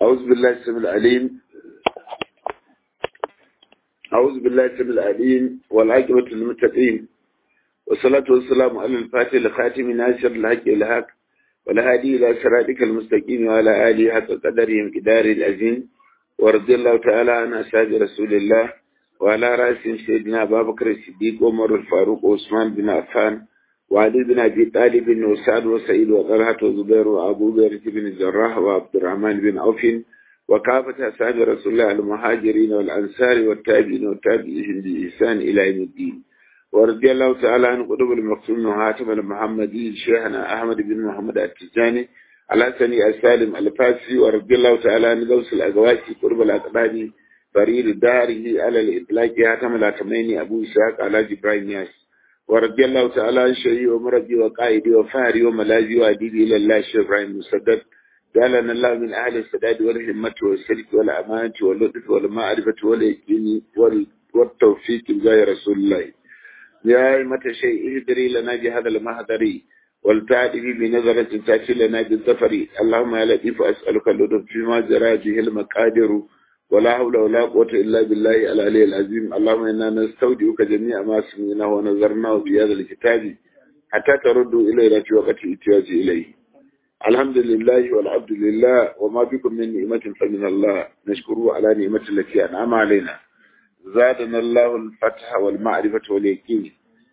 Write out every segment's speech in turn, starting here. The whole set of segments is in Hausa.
أعوذ بالله السميع العليم أعوذ بالله السميع العليم والعاقبة للمتقين والصلاة والسلام على الفاتح الخاتم ناصر الحق الحق والهادي إلى صراطك المستقيم وعلى آله حق قدرهم قدار العظيم ورضي الله تعالى عن أصحاب رسول الله وعلى رأسهم سيدنا أبا بكر الصديق عمر الفاروق وعثمان بن عفان وعلي بن أبي طالب وسعد وسعيد وطلحة وزبير وأبو بكر بن الجراح وعبد الرحمن بن عوف وكافة أصحاب رسول الله المهاجرين والأنصار والتابعين والتابعين بإحسان إلى يوم الدين ورضي الله تعالى عن قطب المقصود وهاتم المحمدي شيخنا أحمد بن محمد التجاني على سني السالم الفاسي ورضي الله تعالى عن غوث الأقواسي قرب الأقباني فريد داره على الإطلاق هاتم الأتميني أبو إسحاق على جبرائيل ياس ورضي الله تعالى عن شيخي ومربي وقائدي وفهري وملاذي وأديبي إلى الله الشيخ إبراهيم مسدد جعلنا الله من أهل السداد والهمة والسلك والأمانة واللطف والمعرفة واليقين والتوفيق بجاه رسول الله يا أئمة شيء اهدري لنا بهذا المهدري والتعدي بنظرة تأتي لنا بالظفر اللهم يا لطيف أسألك اللطف فيما جرى به المقادر ولا حول ولا قوة إلا بالله العلي العظيم اللهم إنا نستودعك جميع ما سمعناه ونظرناه في هذا الكتاب حتى تردوا إلينا في وقت احتياج إليه الحمد لله والعبد لله وما بكم من نعمة فمن الله نشكره على نعمة التي أنعم علينا زادنا الله الفتح والمعرفة واليقين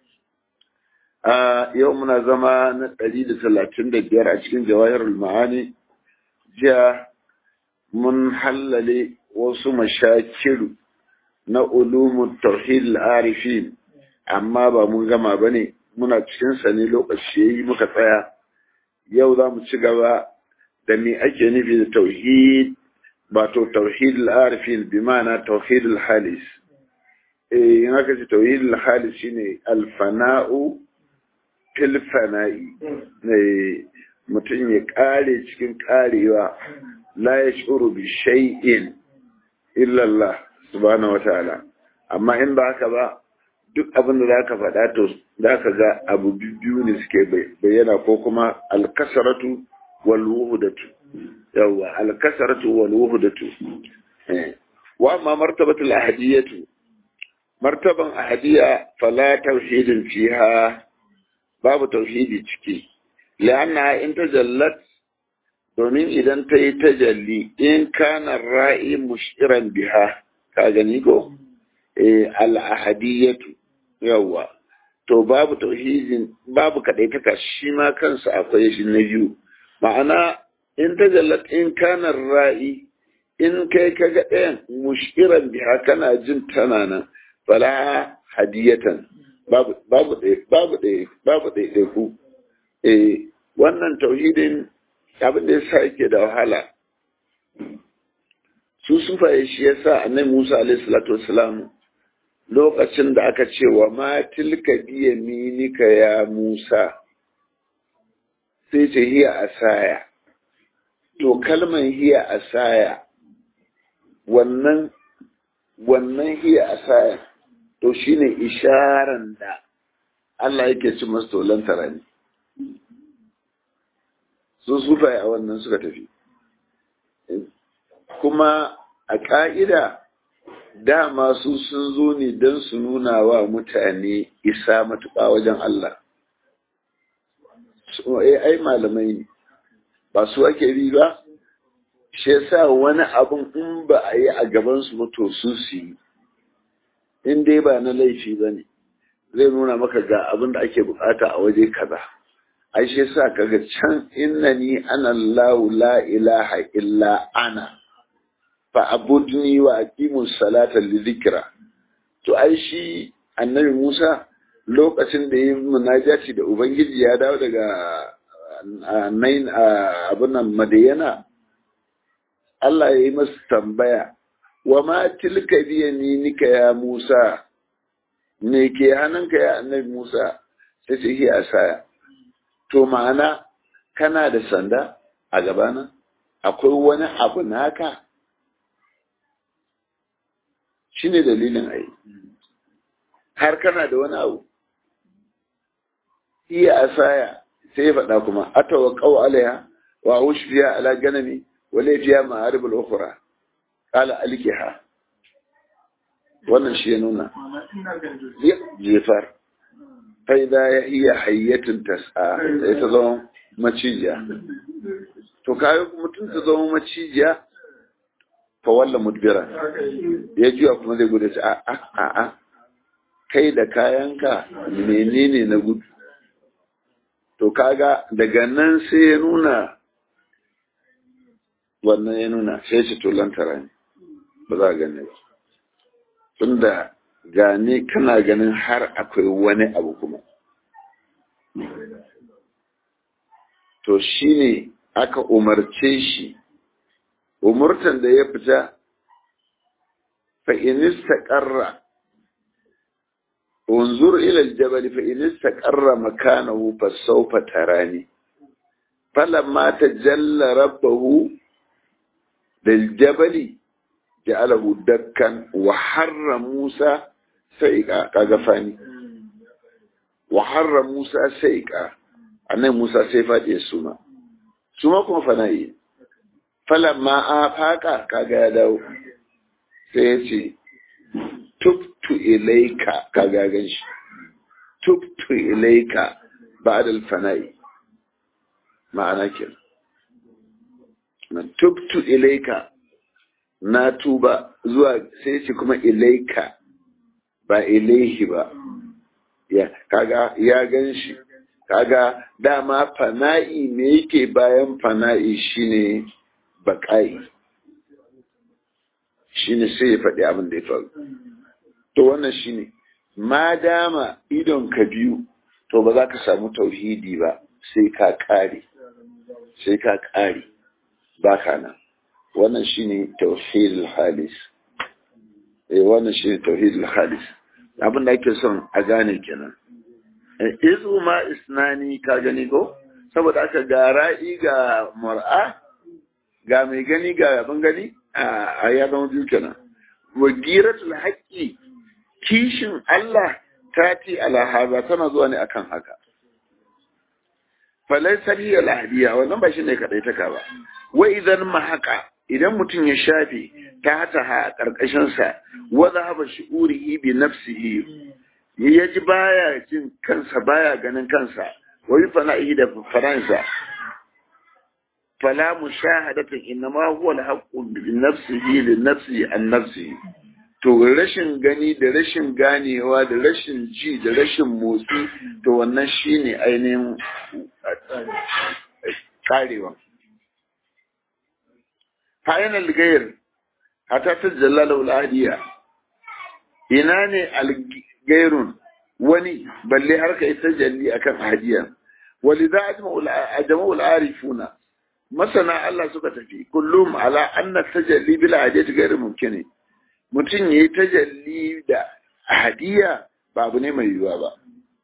آه يومنا زمان دليل ثلاثين دجار أشكين جواهر المعاني جاء من حلل wasu mashakiru na ulumun tauhid al-arifin amma ba mun gama bane muna cikin sa ne lokaci yayi muka tsaya yau za mu ci gaba da me ake nufi da tauhid ba to tauhid al-arifin bi ma'ana tauhid al-halis eh in aka ce tauhid al-halis shine al-fana'u fil fana'i ne mutum ya kare cikin karewa la yashuru bi shay'in illallah subhanahu wataala amma in ba haka ba duk abin da zaka faɗa to zaka ga abu biyu ne suke bayyana ko kuma alkasaratu wal wuhdatu yawa alkasaratu wal wuhdatu wa amma martabatul ahadiyatu martaban ahadiya fala tauhidin fiha babu tauhidi ciki la'anna in tajallat domin idan ta yi tajalli in kana ra'i mushiran biha ka gani ko al'ahadiyatu yawa to babu tauhidin babu kadaitaka shi ma kansa akwai shi na biyu ma'ana in tajallat in kana ra'i in kai kaga ɗayan mushiran biha kana jin tana nan fala hadiyatan babu babu babu babu ɗaya ku eh wannan tauhidin abin da yasa yake da wahala su sufaye shi yasa annabi Musa alaihi salatu wassalam lokacin da aka ce wa ma tilka biya minika ya Musa sai ce hiya asaya to kalman hiya asaya wannan wannan hiya asaya to shine isharan da Allah yake ci masu tolan tarani su sufaye a wannan suka tafi kuma a ƙa'ida dama su sun zo ne don su nuna wa mutane isa matuƙa wajen Allah ai malamai ne ba su ake bi ba shi yasa wani abin in ba a yi a gabansu mutu su su yi in dai ba na laifi ba ne zai nuna maka ga abin da ake bukata a waje kaza. ai shi yasa kaga can innani ana Allahu la ilaha illa ana fa abudni wa aqimus salata li dhikra to ai shi annabi Musa lokacin da yayin munajati da ubangiji ya dawo daga nain abun nan madiyana Allah ya yi masa tambaya wa ma tilka bi yaminika ya Musa me ke hannunka ya annabi Musa sai ce hi asaya to ma'ana kana da sanda a gabana akwai wani abu naka shi ne dalilin ai har kana da wani abu iya asaya sai ya faɗa kuma atawa ƙau alaiha wa ushfiya ala ganami wale fiya ma'arib al-ukhra qala alkiha wannan shi ya nuna jefar fa idza hiya hayyatun tas'a sai ta zama macijiya to kayo mutum ta zama macijiya fa walla mudbira ya juya kuma zai gudu a a a a kai da kayanka menene na gudu to kaga daga nan sai ya nuna wannan ya nuna sai ce to lantara ne ba za a gane ba tunda gane kana ganin har akwai wani abu kuma to shine aka umarce shi umurtan da ya fita fa inista qarra unzur ila aljabal fa inista qarra makanahu fa sawfa tarani falamma tajalla rabbahu للجبل جعله دكا وحر موسى سيقا كغفاني وحر موسى سيقا أن موسى سيفات يسوما سوما كما فنائي فلما آفاقا كاغا يداو سيتي تبت إليك كاغا غنش تبت إليك بعد الفنائي معنى كده tubtu ilaika na tuba zuwa sai ce kuma ilaika ba ilaihi ba ya kaga ya gan shi kaga dama fana'i me yake bayan fana'i shine baƙa'i shine sai ya faɗi abin da ya faru to wannan shine ma dama idon ka biyu to ba za ka samu tauhidi ba sai ka ƙare sai ka ƙare baka nan wannan shine tauhidul halis eh wannan shine tauhidul halis abin da ake son a gane kenan izu ma isnani ka gani ko saboda aka ga ra'i ga mar'a ga mai gani ga abin gani a ya zama biyu kenan wagiratul haqqi kishin Allah tati ala haza tana zuwa ne akan haka falaisar hiya lahadiya wannan ba shi ne kadai taka ba wa idan mahaka idan mutum ya shafe ta hata ha a ƙarƙashinsa wa zahaba shi'urihi bi nafsihi ya ji baya jin kansa baya ganin kansa wa yi fana'i da faransa fala mushahadatan innama huwa al-haqqu bi nafsihi li nafsihi an nafsihi to rashin gani da rashin ganewa da rashin ji da rashin motsi to wannan shine ainihin karewa fayan algayar hata ta jallala uladiya ina ne algairun wani balle har ka ita jalli akan hadiya walidha ajma al-arifuna masana Allah suka tafi kullum ala anna tajalli bil hadiyati ghairu mumkin mutum yayi tajalli da hadiya ba abu ne mai yiwuwa ba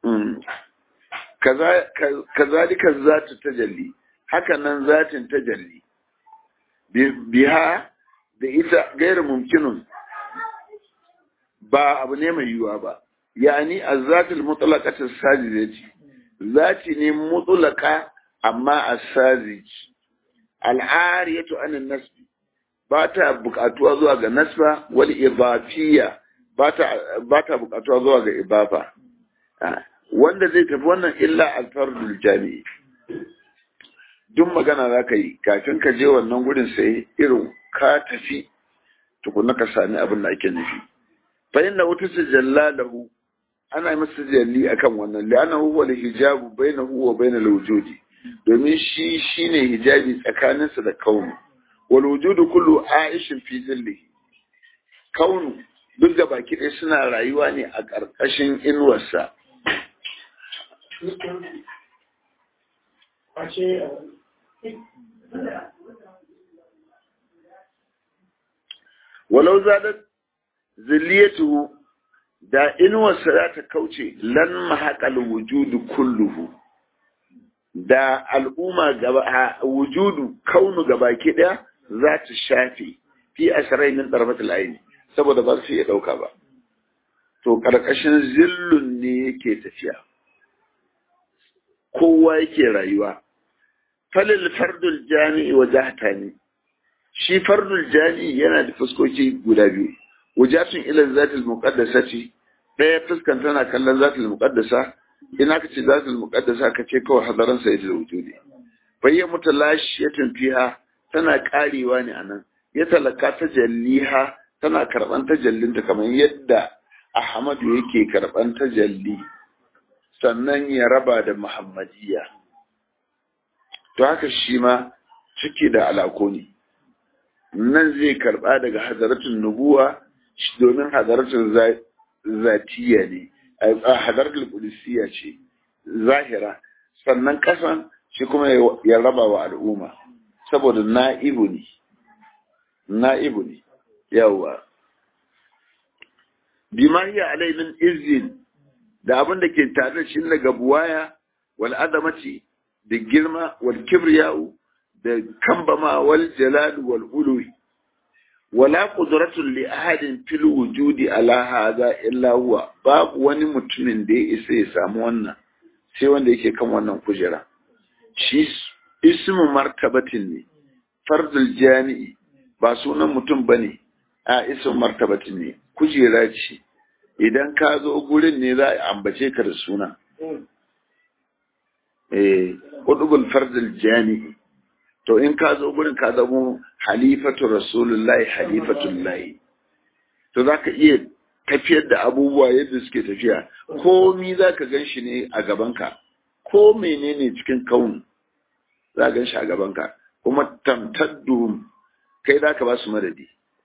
kazalika zatu tajalli haka nan zatin tajalli biha da ita gairu mumkinun ba abu ne mai yiwuwa ba yani azzatul mutlaqatu sajidati zati ne mutlaqa amma as-sajid al-ariyatu an an-nasb ba ta buƙatuwa zuwa ga nasba wal idafiyya ba ta ba ta buƙatuwa zuwa ga ibafa wanda zai tafi wannan illa al-fardul jami'i duk magana za ka yi kafin ka je wannan gurin sai irin ka tafi tukuna ka sami abin da ake nufi fa inna wata tajalla lahu ana masa jalli akan wannan li'anna huwa al-hijabu bainahu wa bainal wujudi domin shi shine hijabi tsakaninsa da kaunu wal wujudu kullu aishin fi zillihi kaunu duk da baki ɗaya suna rayuwa ne a ƙarƙashin inuwarsa walau zadat zilliyatu da inuwarsa za ta kauce lan mahaƙal wujudu kulluhu da al'umma gaba wujudu kaunu gabaki ɗaya za ta shafe fi ashirai min ɗarfatul aini saboda ba su iya ɗauka ba to ƙarƙashin zillun ne yake tafiya kowa yake rayuwa falil fardul jami'i wa jahtani shi fardul jani yana da fuskoki guda biyu wujatun ila zatil muqaddasati ɗaya fuskan tana kallon zatil muqaddasa ina ka ce zatil muqaddasa ka ce kawai hadaran sa yadda wujudi bayya mutalashiyatun fiha tana karewa ne anan ya talaka ta jalliha tana karban tajallinta kamar yadda Ahmadu yake karban tajalli sannan ya raba da Muhammadiyya to haka shi ma ciki da alako ne nan zai karba daga hadaratun nubuwa domin hadaratun zatiya ne a hadaratul qudusiyya ce zahira sannan kasan shi kuma ya raba wa al'umma saboda na'ibu ne na'ibu ne yawa bima hiya alai min izin da abin da ke tare da shi daga buwaya wal adamati da girma wal kibriya'u da kambama wal jalal wal uluwi wala qudratun li ahadin fil wujudi ala hadha illa huwa babu wani mutumin da ya isa ya samu wannan sai wanda yake kan wannan kujera shi ismu martabatin ne fardul jami'i ba sunan mutum bane a ismu martabatin ne kujera ce idan ka zo gurin ne za a ambace ka da suna eh qudbul fardul jami'i to in ka zo gurin ka zamo halifatu rasulullahi halifatullahi to za ka iya tafiyar da abubuwa yadda suke tafiya komi za ka gan shi ne a gabanka ko menene cikin kaun za ka gan shi a gabanka kuma tamtaddu kai za ka ba su madadi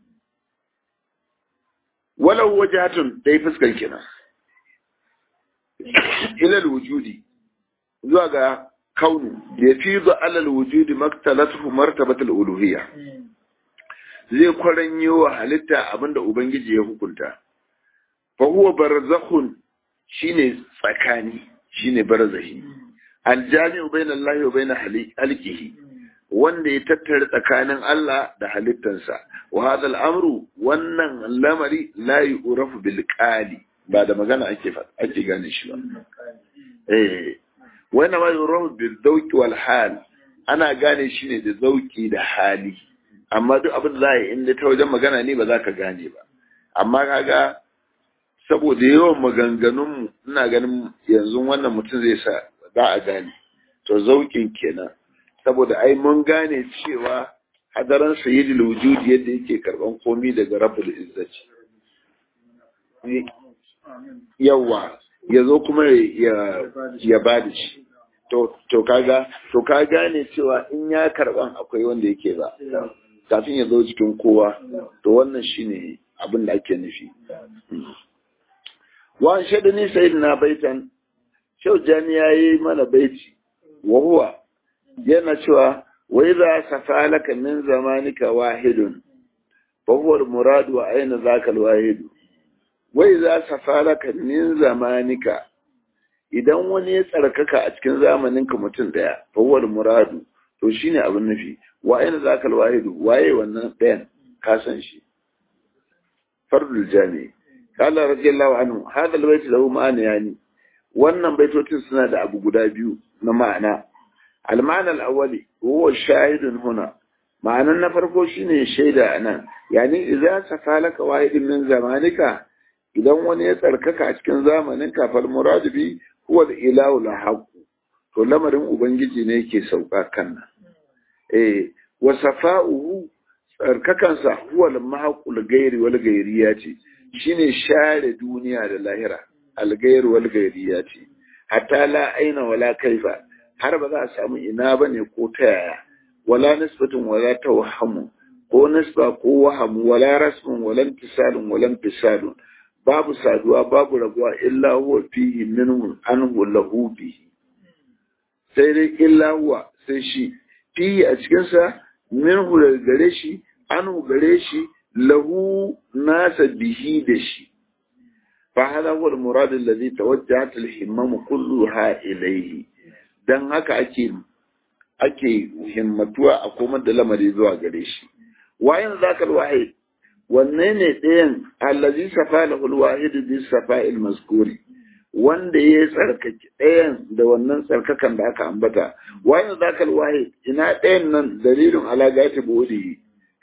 walau wajatun dai fuskar kenan ilal wujudi zuwa ga kaunu ya fi zo alal wujudi maktalatu martabatul uluhiyya zai kwaranyo wa halitta abinda ubangiji ya hukunta fa huwa barzakhun shine tsakani shine barzahi aljami'u bainallahi wa bain halqihi wanda ya tattara tsakanin Allah da halittansa wa hadha al'amru wannan lamari la yu'rafu bil qali ba da magana ake ake gane shi ba eh wannan ma yurahu bil zawqi wal hal ana gane shi ne da zauki da hali amma duk abin da za a yi inda ta wajen magana ne ba za ka gane ba amma kaga saboda yawan maganganun ina ganin yanzu wannan mutum zai sa za a gane to zaukin kenan saboda ai mun gane cewa hadaran sayyidul wujudi yadda yake karban komi daga rabbul izzati yawa ya zo kuma ya ba da shi to kaga to ka gane cewa in ya karban akwai wanda yake ba kafin ya zo cikin kowa to wannan shine abin da ake nufi wa shaɗa ni sayyidina baitan shau jani yayi mana baiti wa huwa yana cewa wa idza safalaka min zamanika wahidun fa huwa al-murad wa aina zaka al-wahid wa idza safalaka min zamanika idan wani ya tsarkaka a cikin zamaninka mutum daya fa huwa al-murad to shine abin nufi wa aina zaka al-wahid waye wannan dayan ka san shi fardul jami qala radiyallahu anhu hadha al-bayt lahu ma'ana yani wannan baitocin suna da abu guda biyu na ma'ana المعنى الأولي هو الشاهد هنا معنى نفرقو شيني شيدا أنا يعني إذا سفالك واحد من زمانك إذا وني يتركك أشكن زمانك فالمراد به هو الإله الحق to lamarin ubangiji ne yake sauka kanna eh wa safa'uhu tsarkakansa huwa al-mahqul gairi wal gairiya ce shine share duniya da lahira al-gair wal gairiya ce hatta la aina wala kaifa har ba za a samu ina ba ne ko ta yaya wala nisbatun wala tawhamu ko nisba ko wahamu wala rasmun wala intisalun wala intisalun babu saduwa babu rabuwa illa huwa fihi minhu anhu lahu bihi sai dai illa huwa sai shi fihi a cikin sa minhu daga gare shi anhu gare shi lahu nasa bihi da shi فهذا هو المراد الذي توجهت الهمم كلها إليه don haka ake ake himmatuwa a komar da lamari zuwa gare shi wayan zakal wahid wanne ne ɗayan allazi safa lahul wahid bi safa'il mazkuri wanda ya tsarkake ɗayan da wannan tsarkakan da aka ambata wayan zakal wahid ina ɗayan nan dalilin ala gati bodi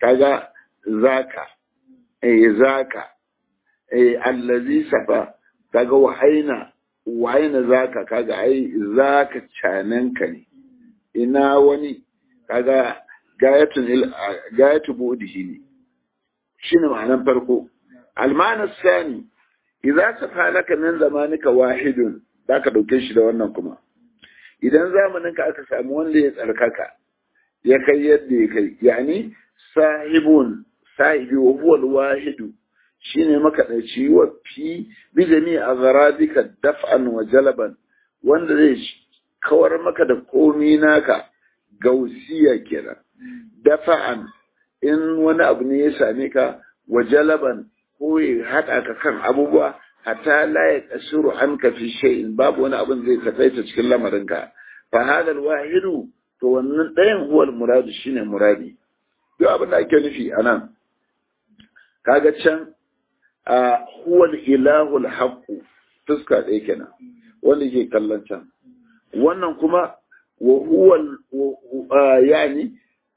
kaga zaka eh zaka eh allazi safa kaga wahaina wahaina zaka kaga ai zaka cananka ne ina wani kaga gayatun gayatu budihi ne shine ma'anar farko almana sani idza safa laka min zamanika wahidun zaka dauke shi da wannan kuma idan zamaninka aka samu wanda ya tsarkaka ya kai yadda ya kai yani sahibun sahibi wa huwa alwahidu shine makadaici wa fi bi jami agharadika daf'an wa jalaban wanda zai kawar maka da komi naka gausiya kenan dafa'an in wani abu ne ya same ka wa jalaban ko ya haɗa ka kan abubuwa hatta la ya kasiru an ka fi shay'in babu wani abin zai takaita cikin lamarinka fa hadal wahidu to wannan ɗayan huwal muradu shine muradi duk abin da ake nufi anan kaga can a huwal ilahul haqqu fuska ɗaya kenan wanda ke kallon can wannan kuma wa huwal yani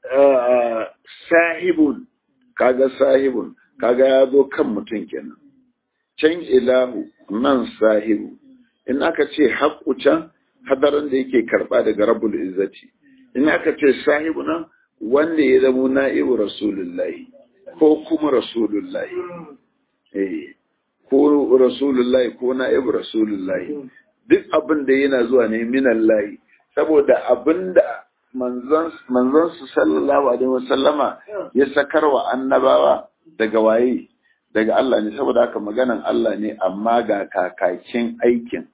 sahibun kaga sahibun kaga ya zo kan mutum kenan can ilahu nan sahibu in aka ce haƙƙu can hadarin da yake karɓa daga rabbul izzati in aka ce sahibu nan wanda ya zamo na'ibu rasulullahi ko kuma rasulullahi eh ko rasulullahi ko na'ibu rasulullahi duk abin da yana zuwa ne minallahi saboda abin da manzon su sallallahu alaihi wasallama ya sakarwa annabawa daga waye daga Allah ne saboda haka maganan Allah ne amma ga kakakin aikin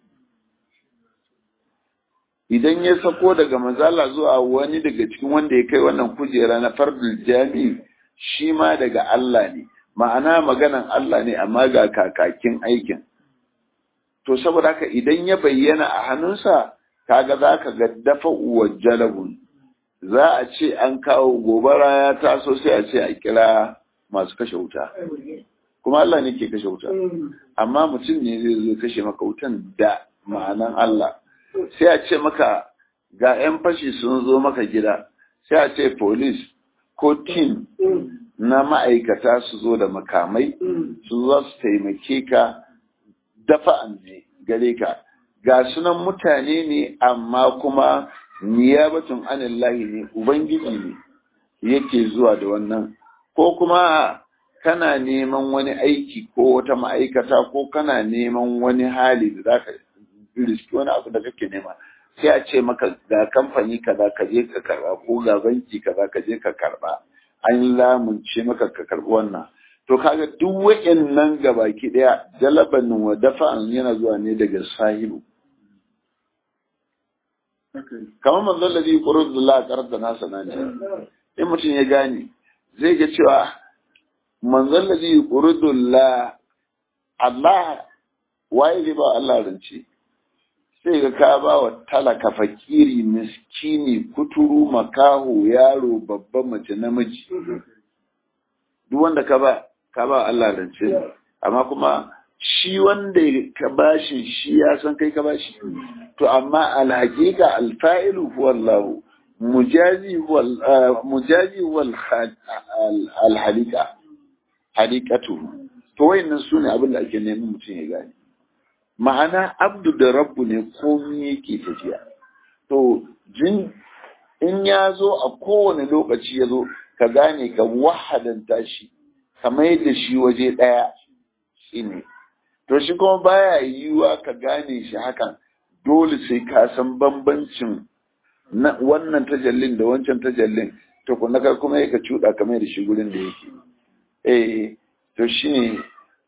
idan ya sako daga manzala zuwa wani daga cikin wanda ya kai wannan kujera na fardul jami shi ma daga Allah ne ma'ana maganan Allah ne amma ga kakakin aikin to saboda haka idan ya bayyana a hannunsa kaga za ka ga dafa uwa jalabun za a ce an kawo gobara ya taso sai a ce a kira masu kashe wuta kuma Allah ne ke kashe wuta amma mutum ne zai zo kashe maka wutan da ma'anan Allah sai a ce maka ga 'yan fashi sun zo maka gida sai a ce police ko team na ma'aikata su zo da makamai su zo su taimake ka dafa ne gare ka ga sunan mutane ne amma kuma niyabatun anillahi ne ubangiji ne yake zuwa da wannan ko kuma kana neman wani aiki ko wata ma'aikata ko kana neman wani hali da za ka riski wani abu da kake nema sai a ce maka ga kamfani kaza ka je ka karba ko ga banki kaza ka je ka karba an lamunce maka ka karbi wannan to kaga duk wayannan gabaki daya jalaban wa dafa'an yana zuwa ne daga sahibu kamar manzon ladhi qurudullah qarda nasa nani in mutum ya gane zai ga cewa manzon ladhi qurudullah Allah waye zai ba Allah rance sai ga ka ba wa talaka fakiri miskini kuturu makaho yaro babba mace namiji duk wanda ka ba ka ba Allah rance amma kuma shi wanda ka bashi shi ya san kai ka bashi to amma alhaqiqa alfa'ilu huwa Allah mujazi huwa mujazi huwa alhalika halikatu to wayannan sune abin da ake neman mutum ya gane ma'ana abdu da rabbu ne komai yake tafiya to jin in ya zo a kowane lokaci ya zo ka gane ka wahadanta shi ka mai da shi waje ɗaya shi ne to shi kuma baya yiwuwa ka gane shi hakan dole sai ka san bambancin na wannan tajallin da wancan tajallin to kuma ka kuma ka cuɗa ka mai da shi gurin da yake eh to shine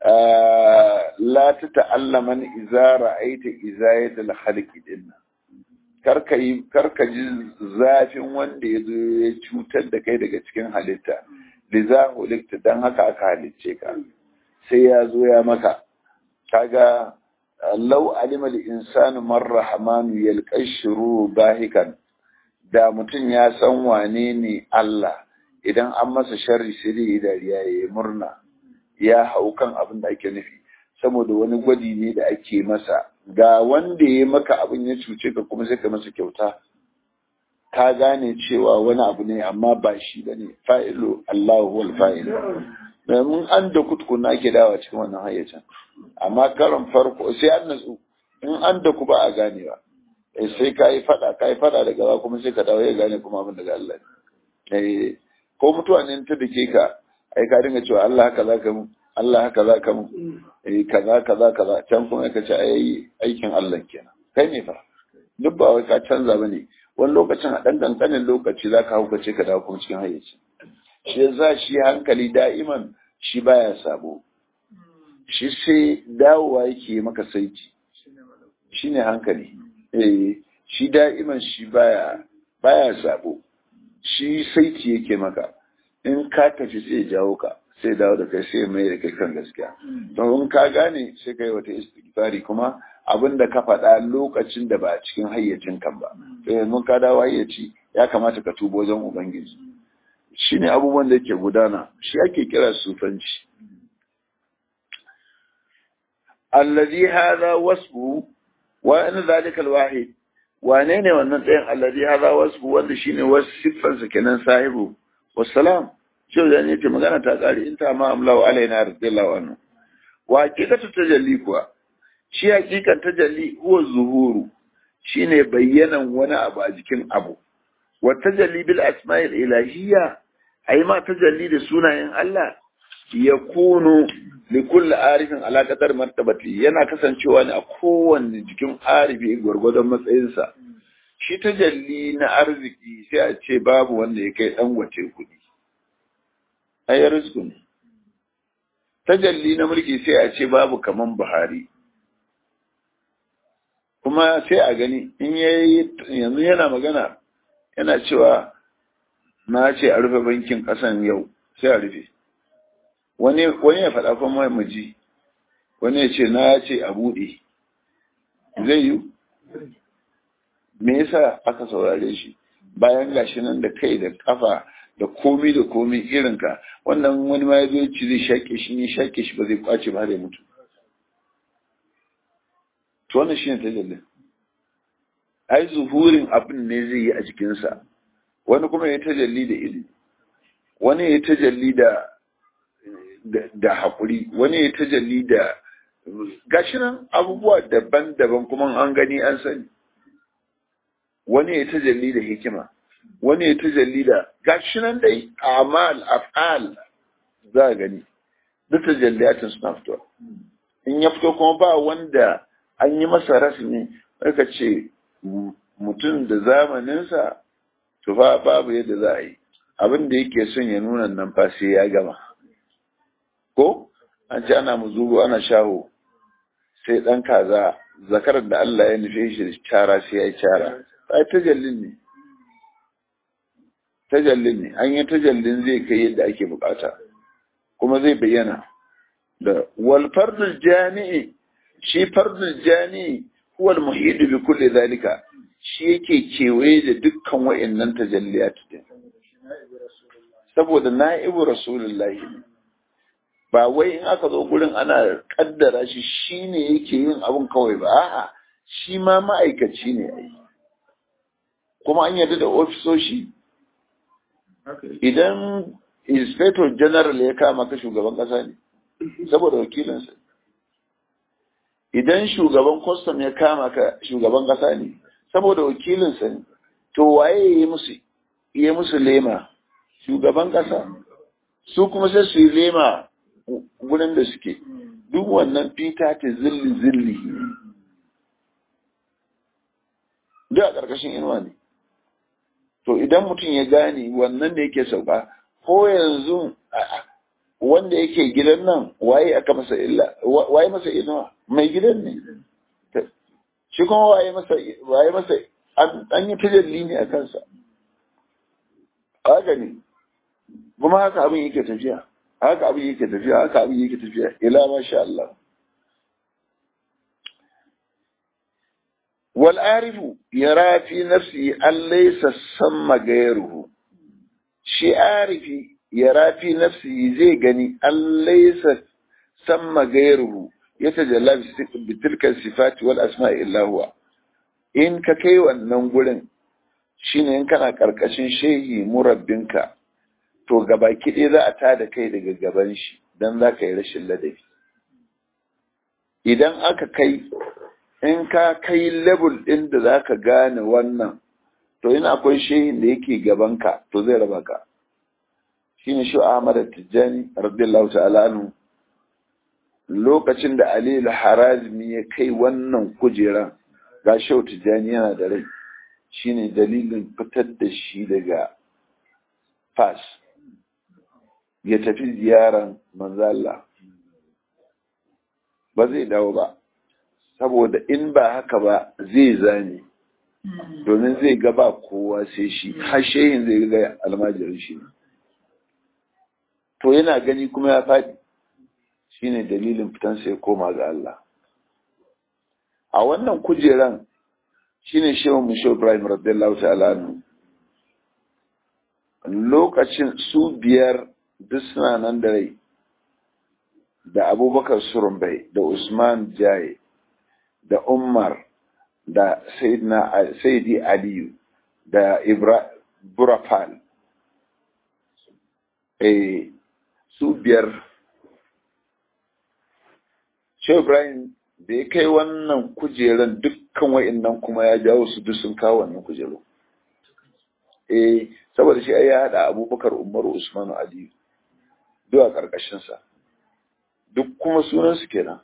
la ta ta'allaman iza ra'aita izayatul khalqi dinna karka yi karka ji zafin wanda ya zo ya cutar da kai daga cikin halitta liza hulikta dan haka aka halicce ka sai ya zo ya maka kaga law alima al insanu man rahmanu yalqashru bahikan da mutum ya san wane ne Allah idan an masa sharri sai dai dariya yayi murna ya hau kan abin da ake nufi saboda wani gwadi ne da ake masa ga wanda ya maka abin ya cuce ka kuma sai ka masa kyauta ka gane cewa wani abu ne amma ba shi ba ne fa'ilu Allahu wal fa'ilu domin an da kutkuna ke dawa cikin wannan hayyacin amma karon farko sai an natsu in an da ku ba a ganewa sai ka yi fada ka yi fada daga ba kuma sai ka dawo ya gane kuma abin daga Allah ne ko mutuwa ne ta dake ka ai ka dinga cewa Allah haka za ka mu Allah haka za ka mu eh kaza kaza kaza can kuma ka ce ai aikin Allah kenan kai ne fa duk ba wai ka canza bane wani lokacin a dan kankanin lokaci za ka haukace ka dawo kuma cikin hayyaci shi yasa shi hankali da'iman shi baya sabo shi sai dawowa yake maka saiti shine hankali eh shi da'iman shi baya baya sabo shi saiti yake maka in ka tafi sai jawo ka sai dawo da kai sai mai da kai kan gaskiya to in ka gane sai kai wata istighfari kuma abin da ka faɗa lokacin da ba a cikin hayyacin kan ba sai mun ka dawo hayyaci ya kamata ka tubo wajen ubangiji shine abubuwan da yake gudana shi ake kira sufanci allazi hadha wasfu wa in zalika alwahid wane ne wannan tsayin allazi hadha wasfu wanda shine wasu siffarsa kenan sahibu wassalam shi da ne ce magana ta kare in ta ma amlahu alaina radiyallahu anhu wa hakikatu tajalli kuwa shi hakikan tajalli huwa zuhuru shine bayyanan wani abu a jikin abu wa tajalli bil asma'il ilahiyya ai ma tajalli da sunayen Allah yakunu li kulli arifin ala qadar martabati yana kasancewa ne a kowanne jikin arifi gwargwadon matsayinsa shi tajalli na arziki sai a ce babu wanda ya kai dan wace kuɗi ai rizku ne tajalli na mulki sai a ce babu kaman Buhari kuma sai a gani in yayi yanzu yana magana yana cewa na ce a rufe bankin kasan yau sai a rufe wani wani ya faɗa kuma maji wani ya ce na ce a buɗe zai yi me yasa aka saurare shi bayan gashi nan da kai da kafa da komi da komi irinka wannan wani ma ya zo ci zai shaƙe shi ne shaƙe shi ba zai kwace ba da mutu to wannan shine tajallin ai zuhurin abin ne zai yi a jikinsa wani kuma ya tajalli da ilimi wani ya tajalli da da haƙuri wani ya tajalli da gashi nan abubuwa daban-daban kuma an gani an sani wani ya tajalli da hikima wani ya tajalli da gashi nan dai amal af'al za a gani duk tajalliyatin suna fitowa in ya fito kuma ba wanda an yi masa rasmi aka ce mutum da zamaninsa to fa babu yadda za a yi abin da yake son ya nuna nan fa sai ya gama ko an ce ana muzuru ana shaho sai dan kaza zakarar da Allah ya nufe shi da cara sai ya yi cara ai tajallin ne tajallin ne an yi tajallin zai kai yadda ake bukata kuma zai bayyana da wal fardul jami'i shi fardul jami'i huwa al muhid bi kulli zalika shi yake kewaye da dukkan wa'annan tajalliyat din saboda na'ibu rasulullahi ba wai in aka zo gurin ana kaddara shi shine yake yin abun kawai ba a'a shi ma ma'aikaci ne ai kuma an yarda da ofisoshi idan inspector general ya kama ka shugaban kasa ne saboda wakilinsa idan shugaban custom ya kama ka shugaban kasa ne saboda wakilinsa ne to waye ya musu ya musu lema shugaban kasa su kuma sai su yi lema gurin da suke duk wannan fita ta zilli zilli duk a ƙarƙashin inuwa ne to idan mutum ya gane wannan da yake sauka ko yanzu wanda yake gidan nan waye aka masa illa waye masa inuwa mai gidan ne shi kuma waye masa waye masa an yi tajalli ne a kansa haka ne kuma haka abin yake tafiya haka abin yake tafiya haka abin yake tafiya ila masha Allah wal arifu yara fi nafsi an laysa samma gairuhu shi arifi yara fi nafsi zai gani an laysa samma gairuhu yatajalla bi tilka sifati wal asma'i illa huwa in ka kai wannan gurin shine in kana karkashin shehi murabbinka to gabaki ɗaya za a tada kai daga gaban shi don za ka yi rashin ladabi idan aka kai in ka kai level ɗin da za ka gane wannan to ina akwai shehin da yake gabanka to zai raba ka shine shi Ahmad Tijjani radiyallahu ta'ala anhu lokacin da Ali al-Harazmi ya kai wannan kujeran ga Shehu Tijjani yana da rai shine dalilin fitar da shi daga Fas ya tafi ziyaran manzo Allah ba zai dawo ba saboda in ba haka ba zai zane domin zai ga ba kowa sai shi har shehin zai ga almajirin shi to yana gani kuma ya faɗi shine dalilin fitan sai koma ga Allah a wannan kujeran shine shehu mushe Ibrahim radiyallahu ta'ala anhu lokacin su biyar duk suna nan da rai da abubakar surumbai da usman jaye da umar da sayyidi aliyu da burafal eh su biyar shehu ibrahim da ya kai wannan kujeran dukkan wa'annan kuma ya jawo su duk sun kawo wannan kujeru eh saboda shi ya haɗa abubakar umaru usmanu aliyu duk a ƙarƙashinsa duk kuma sunansu kenan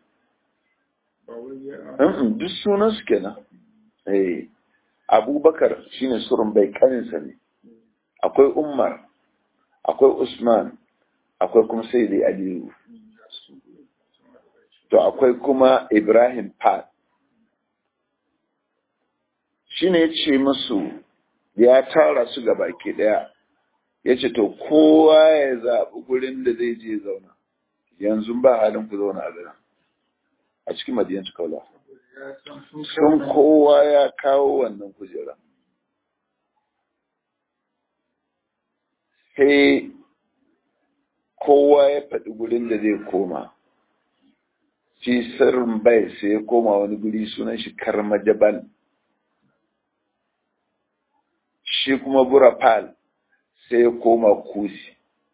duk sunansu kenan eh abubakar shine surun bai kaninsa ne akwai umar akwai usman akwai kuma sai dai aliyu to akwai kuma ibrahim pad shine ya ce musu ya tara su ga baki daya ya ce to kowa ya zaɓi gurin da zai je zauna yanzu ba halin ku zauna a garin a cikin madiyanci kaula sun kowa ya kawo wannan kujera sai kowa ya faɗi gurin da zai koma shi sirrin bai sai ya koma wani guri sunan shi karmajabal shi kuma burafal sai ya koma kusi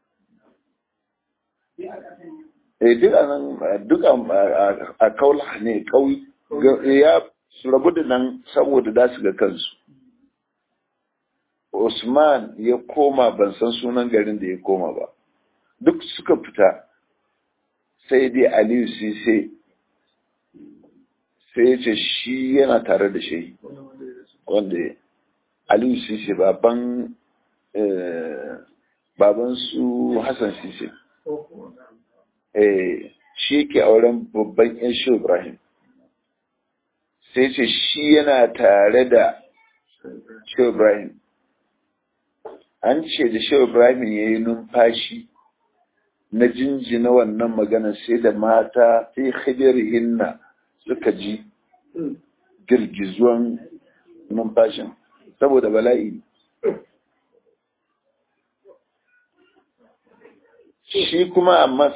eh duk nan duk a kaula ne kauyi ya su rabu da nan saboda da su ga kansu Usman ya koma ban san sunan garin da ya koma ba duk suka fita sai dai Aliyu Sise sai ya ce shi yana tare da shi wanda Aliyu Sise baban baban su Hassan Sise eh shi yake auren babban yan shi Ibrahim sai ce shi yana tare da shi Ibrahim an ce da shi Ibrahim ya yi numfashi na jinjina wannan magana sai da mata fi hinna suka ji girgizuwan numfashin saboda bala'i shi kuma amma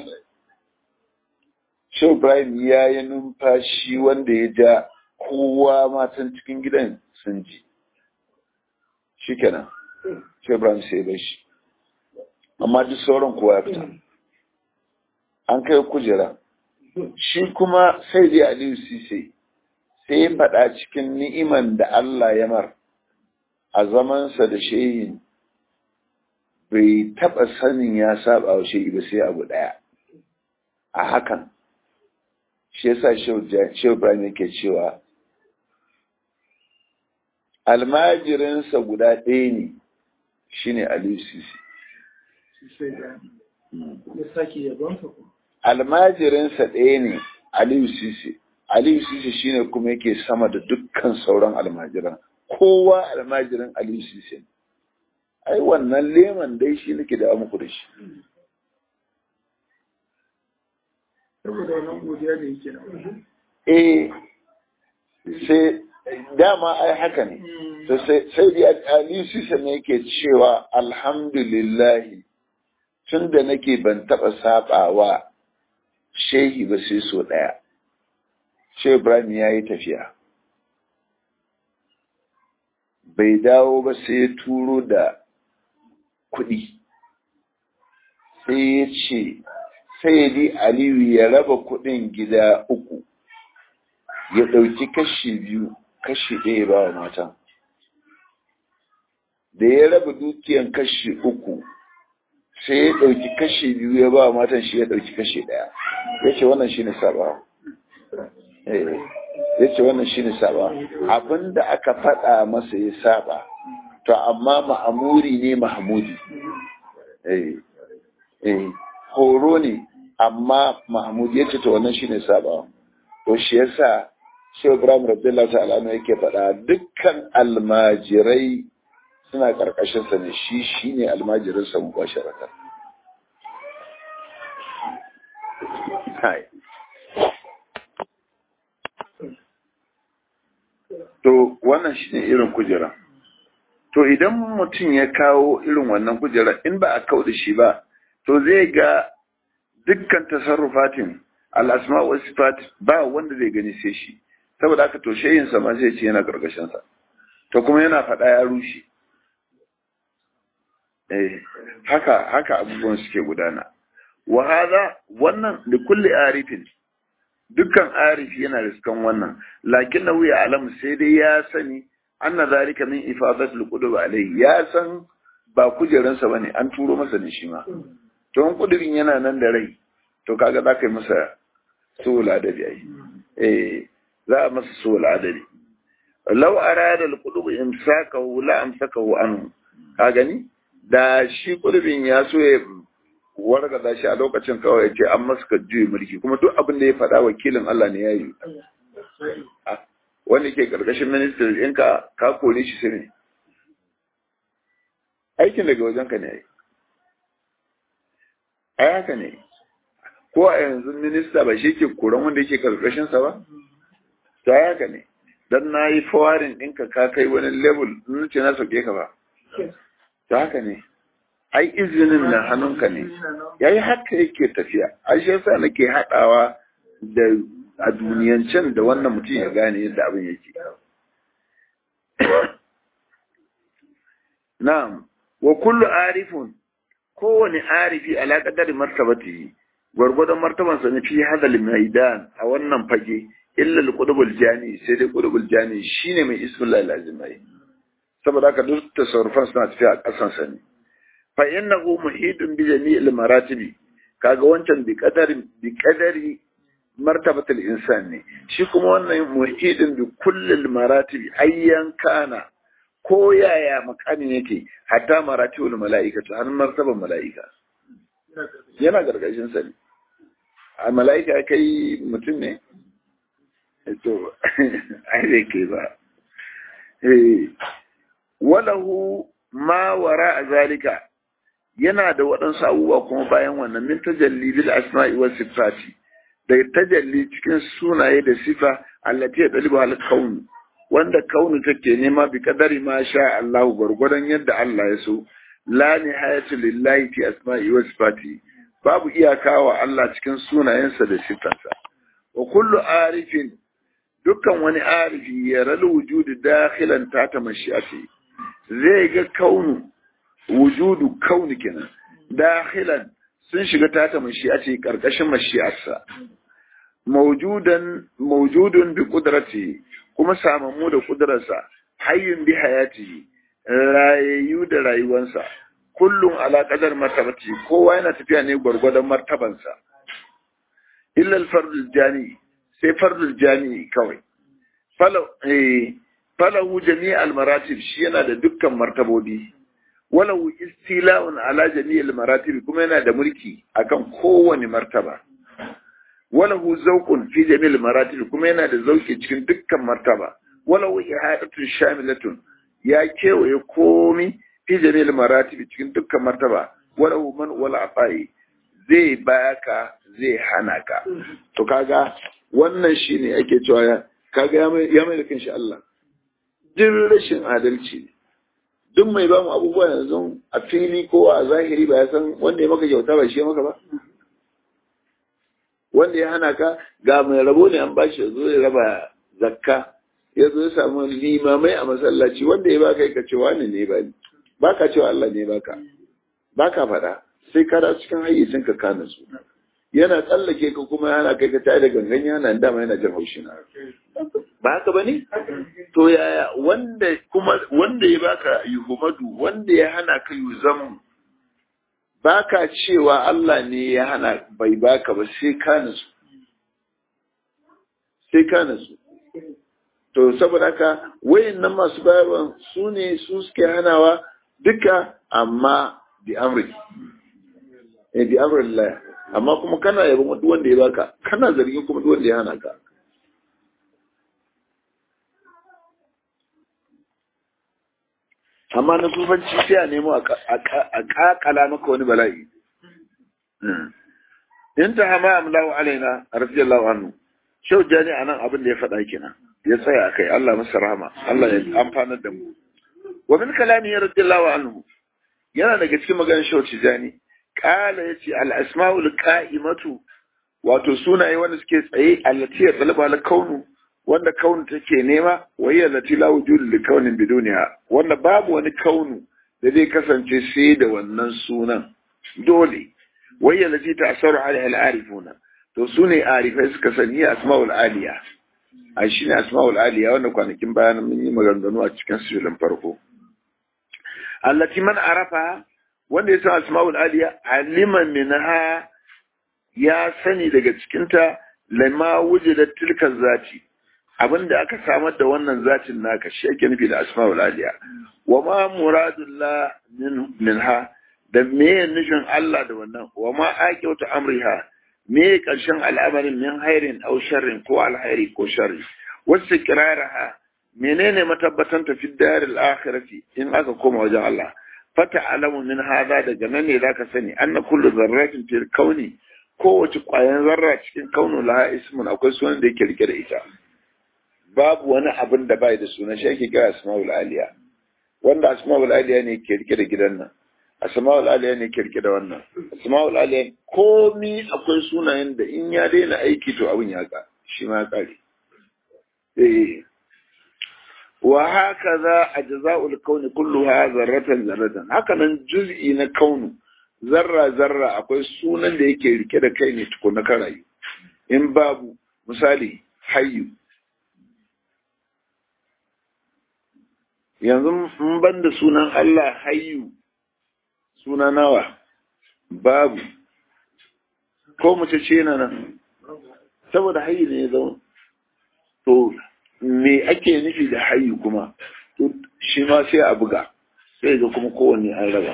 shi Ibrahim ya yi numfashi wanda ya ja kowa matan cikin gidan sun ji shi kenan shi Ibrahim sai bai shi amma duk sauran kowa ya fita an kai kujera shi kuma sai dai Aliyu Sise sai ya faɗa cikin ni'iman da Allah ya mar a zamansa da shehin bai taɓa sanin ya saba wa shehi ba sai abu ɗaya a hakan shi yasa shehu Ibrahim yake cewa almajirinsa guda ɗaya ne shine Aliyu Sisi. Almajirinsa ɗaya ne Aliyu Sisi. Aliyu Sisi shine kuma yake sama da dukkan sauran almajiran. Kowa almajirin Aliyu Sisi. Ai wannan leman dai shi nake da muku da shi. Saboda wannan godiya da yake da Eh, sai dama ai haka ne sai dai Ali Sisa ne yake cewa alhamdulillahi tun da nake ban taɓa saɓawa shehi ba sai so ɗaya Shehu Ibrahim ya yi tafiya bai dawo ba sai ya turo da kuɗi sai ya ce sai aliyu ya raba kuɗin gida uku ya ɗauki kashi biyu kashi ɗaya ba wa matan da ya raba dukiyan kashi uku sai ya ɗauki kashi biyu ya ba wa matan shi ya ɗauki kashi ɗaya ya ce wannan shi ne saba ya ce wannan shi ne saba abinda aka faɗa masa ya saba to amma ma'amuri ne mahamudi horo ne amma mahmud ya ce to wannan shi ne saba to shi yasa Shehu Ibrahim Rabbillah ta'ala yake faɗa dukkan almajirai suna ƙarƙashin sa ne shi shine almajirin sa mubasharatan. Hai. To wannan shine irin kujera. To idan mutum ya kawo irin wannan kujera in ba a kawo da shi ba to zai ga dukkan tasarrufatin al-asma wa sifat ba wanda zai gani sai shi. saboda haka to shayinsa ma zai ce yana sa to kuma yana faɗa ya rushe eh haka haka abubuwan suke gudana wa hada wannan da kulli arifin dukkan arifi yana riskan wannan lakin na wuya alam sai dai ya sani anna zalika min ifadat alqudub alayhi ya san ba kujeransa bane an turo masa ne shi ma to in kudirin yana nan da rai to kaga za ka yi masa sola da ai eh za a masa so al'adari lau arada al-qulub imsakahu la amsakahu anhu ka gani da shi kulubin ya so ya wargaza shi a lokacin kawai ya ce an masa juyi mulki kuma duk abin da ya faɗa wakilin Allah ne ya yi wanda ke karkashin ministry in ka ka kore shi sai ne aikin daga wajen ka ne ai ai haka ne ko a yanzu minista ba shi ke koran wanda yake karkashin sa ba ta haka ne dan na yi fawarin ɗinka ka kai wani level in ce na sauke ka ba ta haka ne ai izinin na hannunka ne ya yi haka yake tafiya a shi yasa nake haɗawa da a duniyancen da wannan mutum ya gane yadda abin yake na'am wa kullu arifun kowane arifi ala qadari martabatihi gwargwadon martabansa ne fi hadal maidan a wannan fage illa al-qudubul jani sai dai qudubul jani shine mai ismullahi lazimai saboda haka duk tasarrufan suna tafiya a kasan sa ne fa innahu muhidun bi jami'il maratibi kaga wancan bi qadari bi qadari martabatul insan ne shi kuma wannan muhidin bi kullil maratibi ayyan kana ko yaya makamin yake hatta maratibul mala'ikatu har martaban mala'ika yana gargashin sa ne a mala'ika kai mutum ne to ai da ke ba walahu ma wara a zalika yana da waɗansu abubuwa kuma bayan wannan min tajalli bil asma'i was sifati da tajalli cikin sunaye da sifa allati yadlibu al kaun wanda kaunu take nema bi kadari ma sha Allah gurgurdan yadda Allah ya so la nihayatu lillahi fi asma'i was sifati babu iyaka wa Allah cikin sunayensa da sifansa wa kullu arifin dukkan wani arifi ya ral wujudu dakhilan tata mashi'ati zai ga kaunu wujudu kauni kenan dakhilan sun shiga tata mashi'ati karkashin mashi'arsa mawjudan mawjudun bi qudrati kuma samammu da kudrarsa hayyun bi hayati rayayyu da rayuwansa kullum ala qadar martabati kowa yana tafiya ne gwargwadon martabansa illa al-fardul jani sai fardul jani kawai falahu jami'al maratib shi yana da dukkan martabobi walau istila'un ala jami'al maratib kuma yana da mulki akan kowane martaba walahu zawqun fi jami'al maratib kuma yana da zauki cikin dukkan martaba walau ihadatun shamilatun ya kewaye komi fi jami'al maratib cikin dukkan martaba walahu man wala afai zai baka zai hana ka to kaga wannan shine ake cewa kaga ya mai da kanshi Allah duk rashin adalci duk mai ba mu abubuwa yanzu a fili ko a zahiri ba ya san wanda ya maka kyauta ba shi ya maka ba wanda ya hana ka ga mai rabo ne an bashi zo ya raba zakka ya zo ya samu limamai a masallaci wanda ya baka ka ce wani ne ba ni ba ka cewa Allah ne baka ba ka faɗa sai ka da cikin hayyacin ka kana su yana tsallake ka kuma yana kai ka tare da gangan yana dama yana jin haushi na ba haka bane to yaya wanda kuma wanda ya baka yuhumadu wanda ya hana ka yuzamu baka cewa Allah ne ya hana bai baka ba sai ka nasu sai ka nasu to saboda haka wayannan masu bayarwa su ne su suke hanawa duka amma bi amri eh bi amrillah amma kuma kana yabon duk wanda ya baka kana zargin kuma duk wanda ya hana ka amma na sufanci sai a nemo a kakala maka wani bala'i in ta hama amlawa alaina radiyallahu anhu shau jani anan abin da ya faɗa kenan ya tsaya a kai Allah masa rahama Allah ya amfanar da mu wa min kalami radiyallahu anhu yana daga cikin maganar shau tijani kala yace al asmaul qa'imatu wato sunaye wanda suke tsaye allati ya talaba al kaunu wanda kaunu take nema wayya allati la wujudu li kaunin biduniha wanda babu wani kaunu da zai kasance sai da wannan sunan dole wayya allati ta'assaru alaiha al arifuna to sune arifai suka sani asmaul aliya a shi ne asma'ul aliya wanda kwanakin bayan mun yi maganganu a cikin sirrin farko allati man arafa wanda ya san asma'ul aliya alima minha ya sani daga cikinta lama wujidat tilka zati abinda aka samar da wannan zatin naka shi ake nufi da asma'ul aliya wa ma muradullah minha da me nufin Allah da wannan wa ma aqiyatu amriha me ƙarshen al'amarin min hairin au sharrin ko alhairi ko sharri wasu kiraraha menene matabbatan tafi daril akhirati in aka koma wajen Allah fata alamu min hada daga nan ne zaka sani anna kullu zarratin fil kauni kowace ƙwayan zarra cikin kaunu laha ismun akwai sunan da yake rike da ita babu wani abin da bai da suna shi ake kira asmaul aliya wanda asmaul aliya ne ke rike da gidan nan asma'ul aliya ne kirki da wannan asma'ul aliya komi akwai sunayen da in ya daina aiki to abin ya ka shi ma kare eh wa haka za a jaza'ul kauni kulluha zarratan zarratan haka nan juz'i na kaunu zarra zarra akwai sunan da yake rike da kai ne tukuna ka rayu in babu misali hayyu yanzu mun ban da sunan Allah hayyu suna nawa babu ko mace ce yana nan saboda hayi ne ya zama to me ake nufi da hayi kuma to shi ma sai a buga sai ga kuma kowanne an raba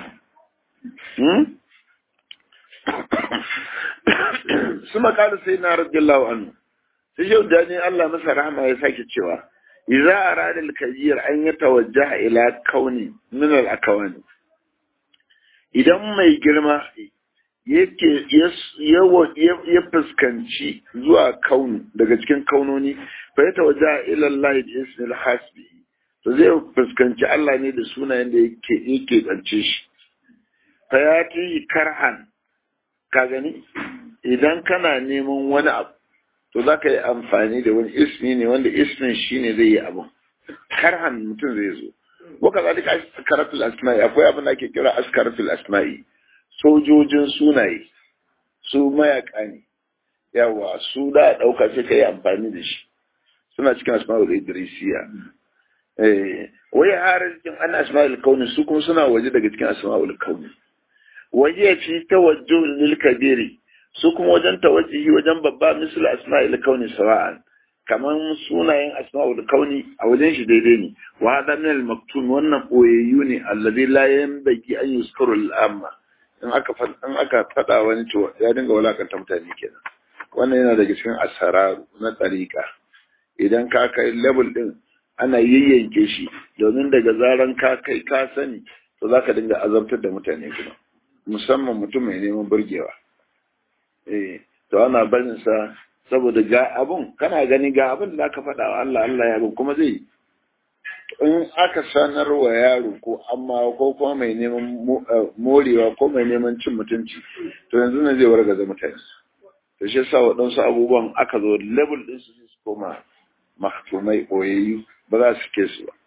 su makalu sai na radiyallahu anhu sai yau da ne Allah masa rahama ya sake cewa idza arada al-kabir an yatawajjaha ila kauni min al-akawani idan mai girma yake ya fuskanci zuwa kaunu daga cikin kaunoni fa ya tawaja ila Allah bi ismil hasbi to zai fuskanci Allah ne da sunayen da yake yake tsance shi fa ya ti karhan ka gani idan kana neman wani abu to za ka yi amfani da wani ismi ne wanda ismin shine zai yi abun karhan mutum zai zo waka zalika askaratul asma'i akwai abin da ake kira askaratul asma'i sojojin sunaye su mayaka ne yawa su da dauka sai kai amfani da shi suna cikin asma'ul idrisiya eh wai har cikin an asma'ul kauni su kuma suna waje daga cikin asma'ul kauni waje fi tawajjuh lil kabiri su kuma wajen tawajjuhi wajen babba misal asma'ul kauni sawa'an kamar sunayen asma'ul kauni a wajen shi daidai ne wa hada min al-maktum wannan boyayyu ne allazi la yanbaghi an yuskaru al-amma in aka in aka fada wani to ya dinga walakanta mutane kenan wannan yana daga cikin asararu na tsarika idan ka kai level din ana yayyanke shi domin daga zaran ka kai ka sani to zaka dinga azabtar da mutane kuma musamman mutum mai neman burgewa eh to ana barin sa saboda ga abun kana gani ga abin da aka faɗa wa Allah Allah ya kuma zai in aka sanar wa yaro ko amma ko kuma mai neman morewa ko mai neman cin mutunci to yanzu ne zai wargaza mutane to shi yasa waɗansu abubuwan aka zo level ɗin su su koma mahtumai ɓoyayyu ba za su ke su ba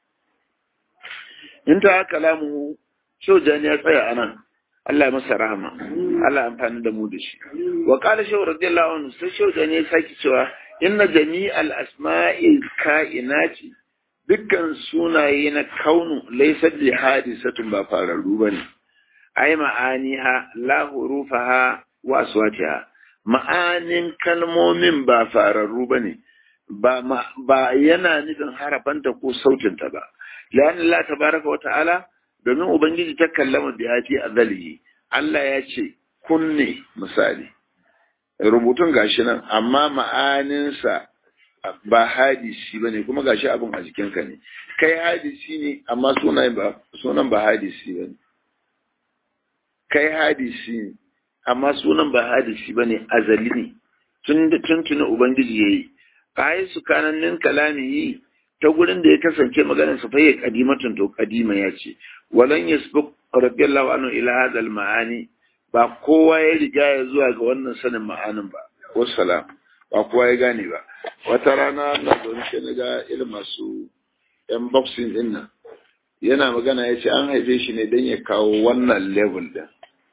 in ta kalamu shaujani ya tsaya anan Allah ya masa rahama Allah ya amfani da mu da shi wa qala shaw radiyallahu anhu sai shaujani ya saki cewa inna jami'al asma'i ka'inati dukkan sunaye na kaunu laysa bi hadisatun ba fararru bane ai ma'aniha la hurufaha wa aswatiha ma'anin kalmomin ba fararru bane ba ba yana nufin harafanta ko sautinta ba lan Allah tabaraka wa ta'ala domin ubangiji ta kallama bi hati azalihi Allah ya ce kunne misali rubutun gashi nan amma ma'aninsa ba hadisi bane kuma gashi abin a jikinka ne kai hadisi ne amma sunan ba sunan ba hadisi bane kai hadisi ne amma sunan ba hadisi bane azali ne tun tun tuni ubangiji yayi kai su kanannin kalamihi ta gurin da ya kasance maganar sa fayyar kadimatun to kadima ya ce walan yasbuq radiyallahu anhu ila hadha maani ba kowa ya riga ya zuwa ga wannan sanin ma'anin ba wassalam ba kowa ya gane ba wata rana na zaune sai na ga irin masu yan boxing din nan yana magana ya ce an haife shi ne don ya kawo wannan level din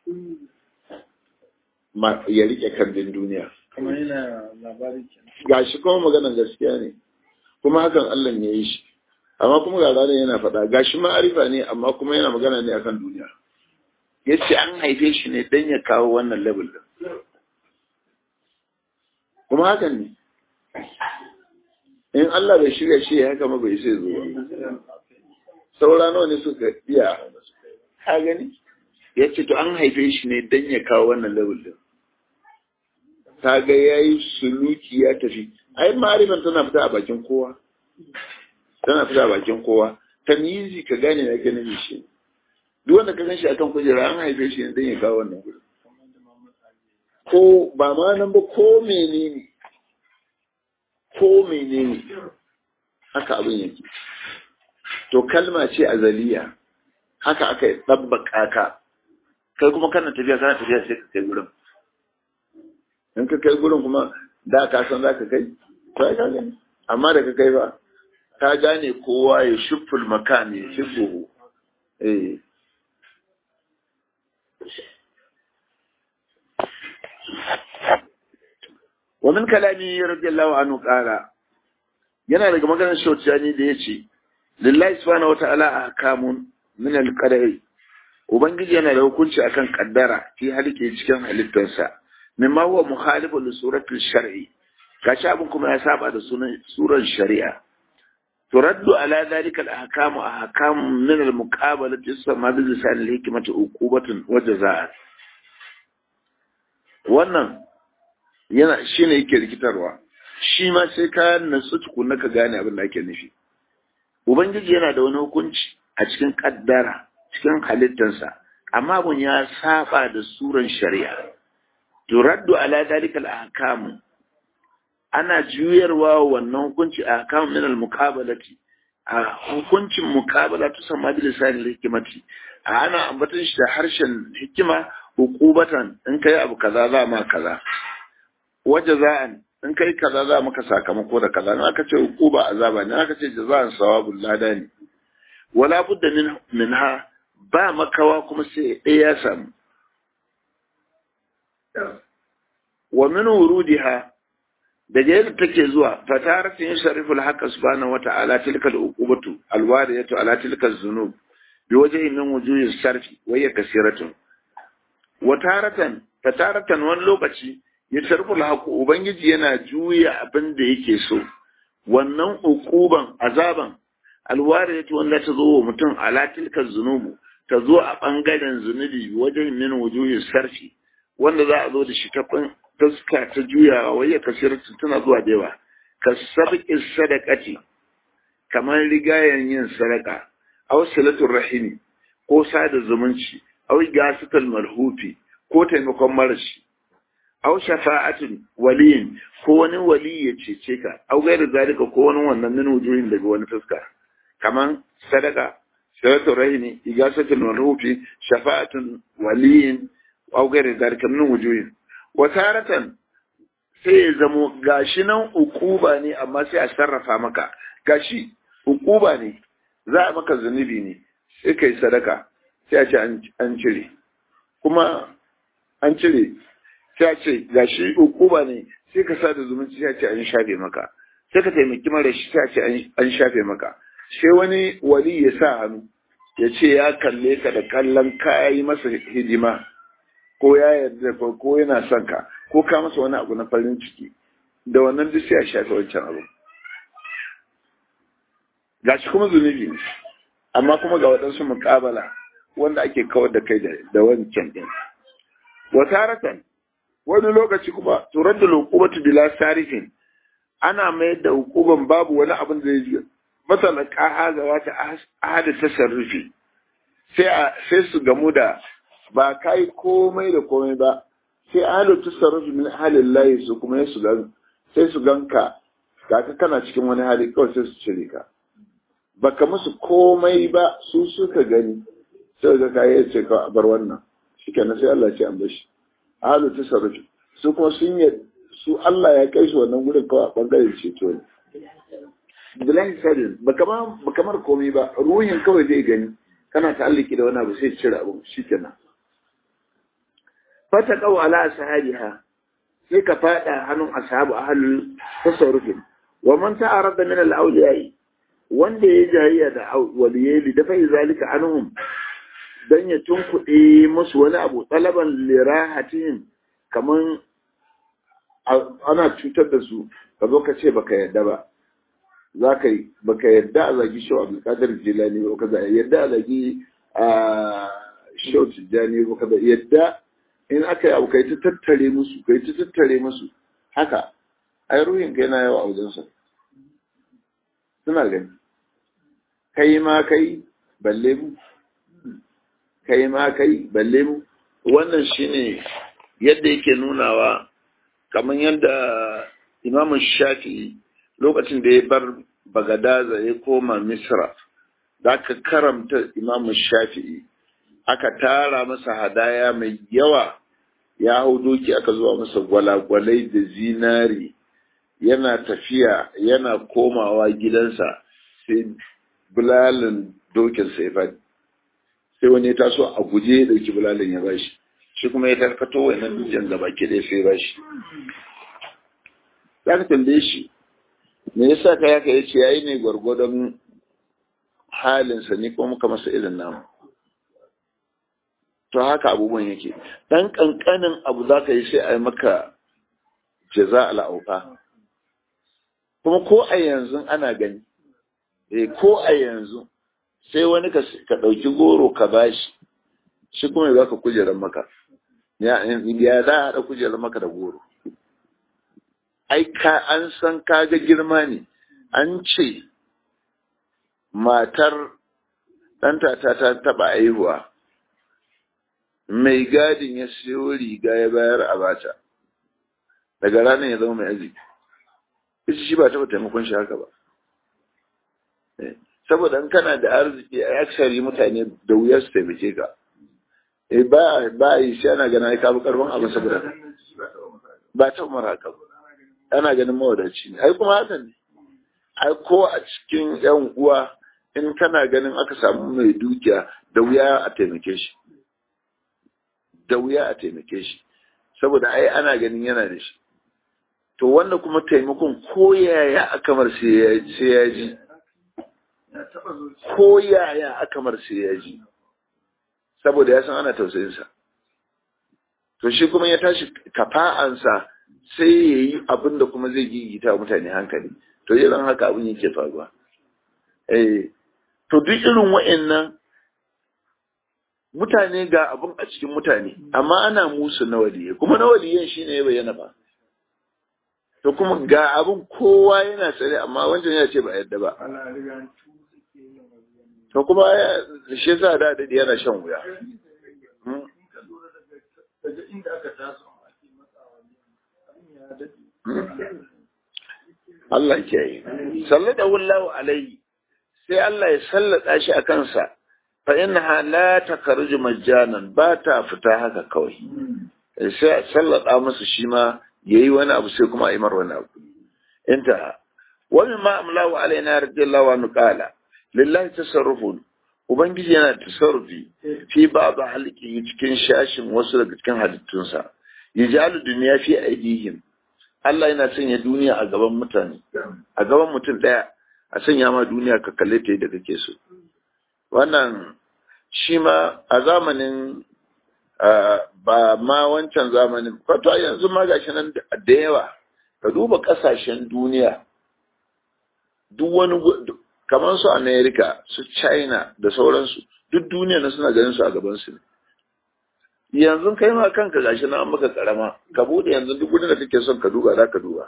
ya rike kambin duniya kamar yana labari kenan gashi kuma maganar gaskiya ne kuma hakan Allah ne ya yi shi amma kuma ga ranar yana faɗa gashi ma'arifa ne amma kuma yana magana ne akan duniya ya ce an haife shi ne don ya kawo wannan level din kuma hakan ne in Allah bai shirya shi ya haka ma bai sai zuwa saura nawa ne suka iya ka gani ya ce to an haife shi ne don ya kawo wannan level din ta ga ya yi suluki ya tafi ai ma'arifan tana fita a bakin kowa tana fita a bakin kowa tamyizi ka gane na ganin shi duk wanda ka gan shi akan kujera an haife shi ne don ya kawo wannan gurin ko ba ma nan ba ko menene ko menene haka abin yake to kalma ce azaliya haka aka yi ɗabbaka ka kai kuma kana tafiya kana tafiya sai ka kai gurin in ka kai gurin kuma da ka san za ka kai to ai ka gani amma da ka kai ba ka gane kowa ya shuful makan ya shufuhu eh wa min kalami radiyallahu anhu qala yana daga maganar shautiyani da yace lillahi subhanahu wata'ala ahkamun min al-qadari ubangiji yana da hukunci akan kaddara fi halike cikin halittarsa mimma huwa mukhalifu li suratil shar'i gashi abin kuma ya saba da sunan suran shari'a turaddu ala dhalika al-ahkamu ahkam min al-muqabalati isma bi lisan al-hikmati uqubatun wa jazaa'an wannan yana shine yake rikitarwa shi ma sai ka natsu tukunna ka gane abin da ake nufi ubangiji yana da wani hukunci a cikin kaddara cikin halittarsa amma abun ya saba da suran shari'a turaddu ala dalika al-ahkam ana juyarwa wannan hukunci a ahkam min al-muqabalati a hukuncin muqabala to sama bil lisan al-hikmati ana ambaton shi da harshen hikima hukubatan in kai abu kaza za ma kaza wajaza'an in kai kaza za maka sakamako da kaza in aka ce hukuba azaba ne aka ce jaza'an sawabul lada ne wala budda min minha ba makawa kuma sai ɗaya ya samu wa min wurudiha daga yadda take zuwa fataratin yusarrifu al-haqqa subhanahu wa ta'ala tilka al-uqubatu al-wariyatu ala tilka az-zunub bi wajhi min wujuhi sarfi wa hiya kasiratun wa taratan fataratan wani lokaci ya tarful haku ubangiji yana juya abin da yake so wannan ukuban azaban alwariyatu wanda ta zo wa mutum ala tilka zunubu ta zo a bangaren zunubi wajen min wujuhi sarfi wanda za a zo da shi ta fuska ta juyawa wai kasiratu tana zuwa da yawa ka sabqi sadaqati kamar rigayen yin sadaka aw salatul rahimi ko sada zumunci aw gasatul marhufi ko taimakon marashi aw shafa'atin waliyin ko wani wali ya cece ka aw gairu zalika ko wani wannan min wujuhin daga wani fuska kaman sadaka sadaqatu rahimi igasatul marhufi shafa'atun waliyin aw gairu zalika min wujuhin wa taratan sai ya zamo gashi nan ukuba ne amma sai a sarrafa maka gashi ukuba ne za a maka zunubi ne sai kai sadaka sai a ce an cire kuma an cire sai a ce gashi ukuba ne sai ka sa da zumunci sai a ce an shafe maka sai ka taimaki mara shi sai a ce an shafe maka sai wani wali ya sa hannu ya ce ya kalle ka da kallon ka yi masa hidima ko ya yarda ko yana son ka ko ka masa wani abu na farin ciki da wannan duk sai a shafe wancan abu gashi kuma zunubi ne amma kuma ga waɗansu muƙabala wanda ake kawar da kai da wancan ɗin wataratan wani lokaci kuma turar da lokubatu bila sarifin ana mayar da hukuman babu wani abin da zai matsala ƙaha ga wata ahada tasarrufi sai sai su gamu da ba kai komai da komai ba sai ahadu tasarrufi min halin layi su kuma su gan sai su ganka ga kana cikin wani hali kawai sai su cire ka baka musu komai ba su suka gani sai ga kai ce ka bar wannan shikenan sai Allah ya ce an bashi ahadu tasarrufi su kuma sun yi su Allah ya kai su wannan gurin kawai a bangaren ceto ne Abdullahi Sadin ba kamar komai ba ruhin kawai zai gani kana ta'alliki da wani abu sai cire abu shikenan fata qaw ala sahabiha sai ka fada hannun ashabu ahlul tasarrufin wa man ta'arada min al-awliya wanda ya jayya da waliyai da fa zalika anhum dan ya tunkuɗe musu wani abu talaban lirahatihim kaman ana cutar da su ka zo ka ce baka yadda ba za ka yi baka yadda a zagi shau abdulkadir jilani ba ka yadda a zagi a shau tijjani ba ka yadda in aka yi abu kai ta tattare musu kai ta tattare musu haka ai ruhin kai na yawa a wajensa suna gani kai ma kai balle mu kai ma kai balle mu wannan shine yadda yake nunawa kamar yadda imamun shafi'i lokacin da ya bar bagadaza ya koma misra da aka karamta imamun shafi'i aka tara masa hadaya mai yawa ya hau doki aka zuwa masa gwalagwalai da zinari yana tafiya yana komawa gidansa sai bulalin dokin sai faɗi sai wani ya taso a guje ya ɗauki bulalin ya bashi shi kuma ya tarkato wannan dukiyar gaba ke ɗaya sai bashi za ka tambaye shi me yasa ka yaka ya ce yayi ne gwargwadon halinsa ni kuma muka masa irin namu to haka abubuwan yake dan kankanin abu za ka yi sai a yi maka jaza al'auka kuma ko a yanzu ana gani eh ko a yanzu sai wani ka ɗauki goro ka bashi shi kuma ya baka kujerar maka ya za a haɗa kujerar maka da goro ai ka an san kaga girma ne an ce matar ɗanta ta ta taɓa aihuwa mai gadin ya siyo riga ya bayar a bata daga ranar ya zama mai arziki ita shi ba taɓa taimakon shi haka ba saboda in kana da arziki a aksari mutane da wuya su taimake ka ba ba yi shi ana gana ka bi karfin abin saboda ba ta umar haka ba ana ganin mawadaci ne ai kuma haka ne ai ko a cikin yan uwa in kana ganin aka samu mai dukiya da wuya a taimake shi da wuya a taimake shi saboda ai ana ganin yana da shi to wanda kuma taimakon ko yaya aka mar sai ya ji ko yaya aka mar sai ya ji saboda ya san ana tausayinsa to shi kuma ya tashi kafa'ansa sai ya yi abin da kuma zai gigita mutane hankali to irin haka abin yake faruwa eh to duk irin wa'annan mutane ga abin a cikin mutane amma ana musu na waliye kuma na waliyan shine ya bayyana ba to kuma ga abin kowa yana tsare amma wancan ya ce ba yadda ba to kuma shi yasa da da yana shan wuya Allah ke yi sallada wallahu alaihi sai Allah ya sallada shi a kansa fa innaha la takarju majjanan ba ta fita haka kawai sai sallada masa shi ma yayi wani abu sai kuma a yi mar wani abu inta wani ma amlawa alaina radiyallahu anhu qala lillahi tasarrufun ubangiji yana tasarrufi fi babu halki cikin shashin wasu daga cikin halittunsa yajalu duniya fi aidihim Allah yana sanya duniya a gaban mutane a gaban mutum daya a sanya ma duniya ka kalle ta yadda kake so wannan shi ma a zamanin ba ma wancan zamanin kwato yanzu ma gashi nan da yawa ka duba kasashen duniya duk wani kamar su america su china da sauransu duk duniya na suna ganin su a gaban su ne yanzu kai ma kanka gashi na maka karama ka bude yanzu duk gudun da kake son ka duba za ka duba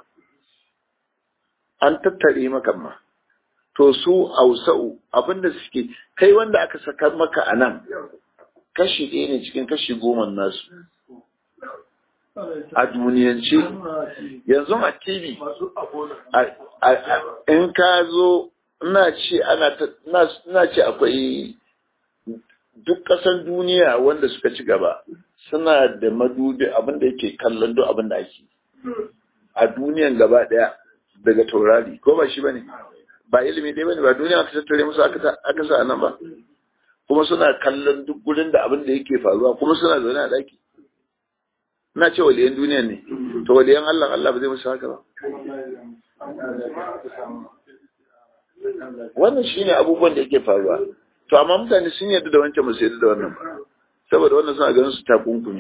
an tattare maka ma to su ausa'u abinda suke kai wanda aka saka maka a nan kashi ɗaya ne cikin kashi goma nasu a duniyance yanzu a tv in ka zo ina ce ana ce akwai duk ƙasan duniya wanda suka ci gaba suna da madubi abin da yake kallon duk abin da ake a duniyan gaba ɗaya daga taurari ko ba shi bane ba ilimi dai bane ba duniya aka tattare musu aka sa nan ba kuma suna kallon duk gurin da abin da yake faruwa kuma suna zaune a daki na ce waliyan duniya ne to waliyan Allah Allah ba zai musu haka ba wannan shine abubuwan da yake faruwa to amma mutane sun yarda da wancan musu yarda da wannan ba saboda wannan suna ganin su ta kunkumi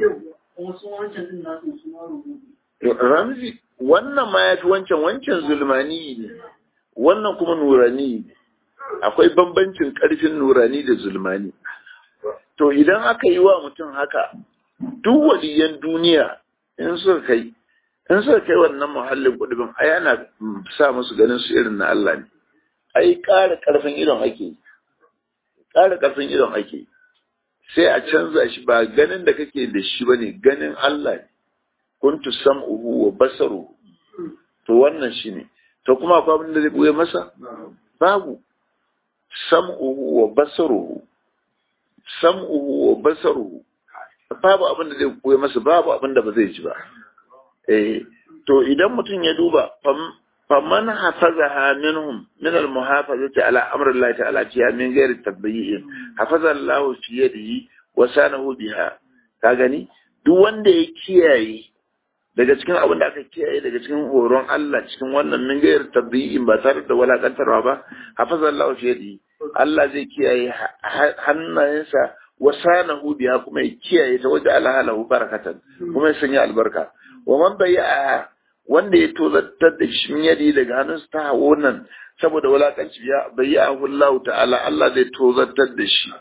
ramzi wannan ma ya fi wancan wancan zulmani ne wannan kuma nurani ne akwai bambancin karfin nurani da zulmani to idan aka yi wa mutum haka duk waliyan duniya in suka kai in suka kai wannan muhallin kudubin ai ana sa musu ganin su irin na Allah ne ai ƙara ƙarfin idon ake ƙara ƙarfin idon ake sai a canza shi ba ganin da kake da shi bane ganin Allah ne kuntu sam'uhu wa basaruhu to wannan shine to kuma akwai abin da zai buye masa babu sam'uhu wa basaruhu sam'uhu wa basaruhu babu abin da zai buye masa babu abin da ba zai ji ba eh to idan mutum ya duba faman hafazaha minhum min al-muhafazati ala amri Allah ta'ala fiha min ghairi tabyi'in hafaza Allah fi yadihi wa sanahu biha ka gani duk wanda ya kiyaye daga cikin abin da aka kiyaye daga cikin horon Allah cikin wannan min ghairi tabyi'in ba tare da walakantarwa ba hafaza Allah fi yadihi Allah zai kiyaye hannayensa wa sanahu biha kuma ya kiyaye ta wajen alhalahu barakatan kuma ya sanya albarka wa man bayya wanda ya tozartar da shi yadi daga hannunsa ta hawo nan saboda wulakanci ya bayyahu Allah ta'ala Allah zai tozartar da shi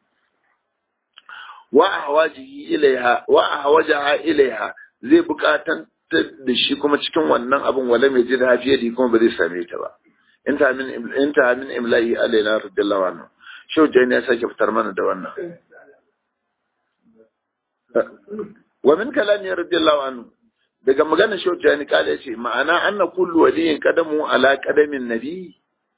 wa ahwajihi ilaiha wa ahwajaha ilaiha zai bukatan da shi kuma cikin wannan abin wala mai jin hafiyadi kuma ba zai same ta ba inta min inta min imla'i alaina radiyallahu anhu shau jani ya sake fitar mana da wannan wa min kalami radiyallahu anhu daga magana shautani kala ce ma'ana anna kullu waliyin kadamu ala kadamin nabi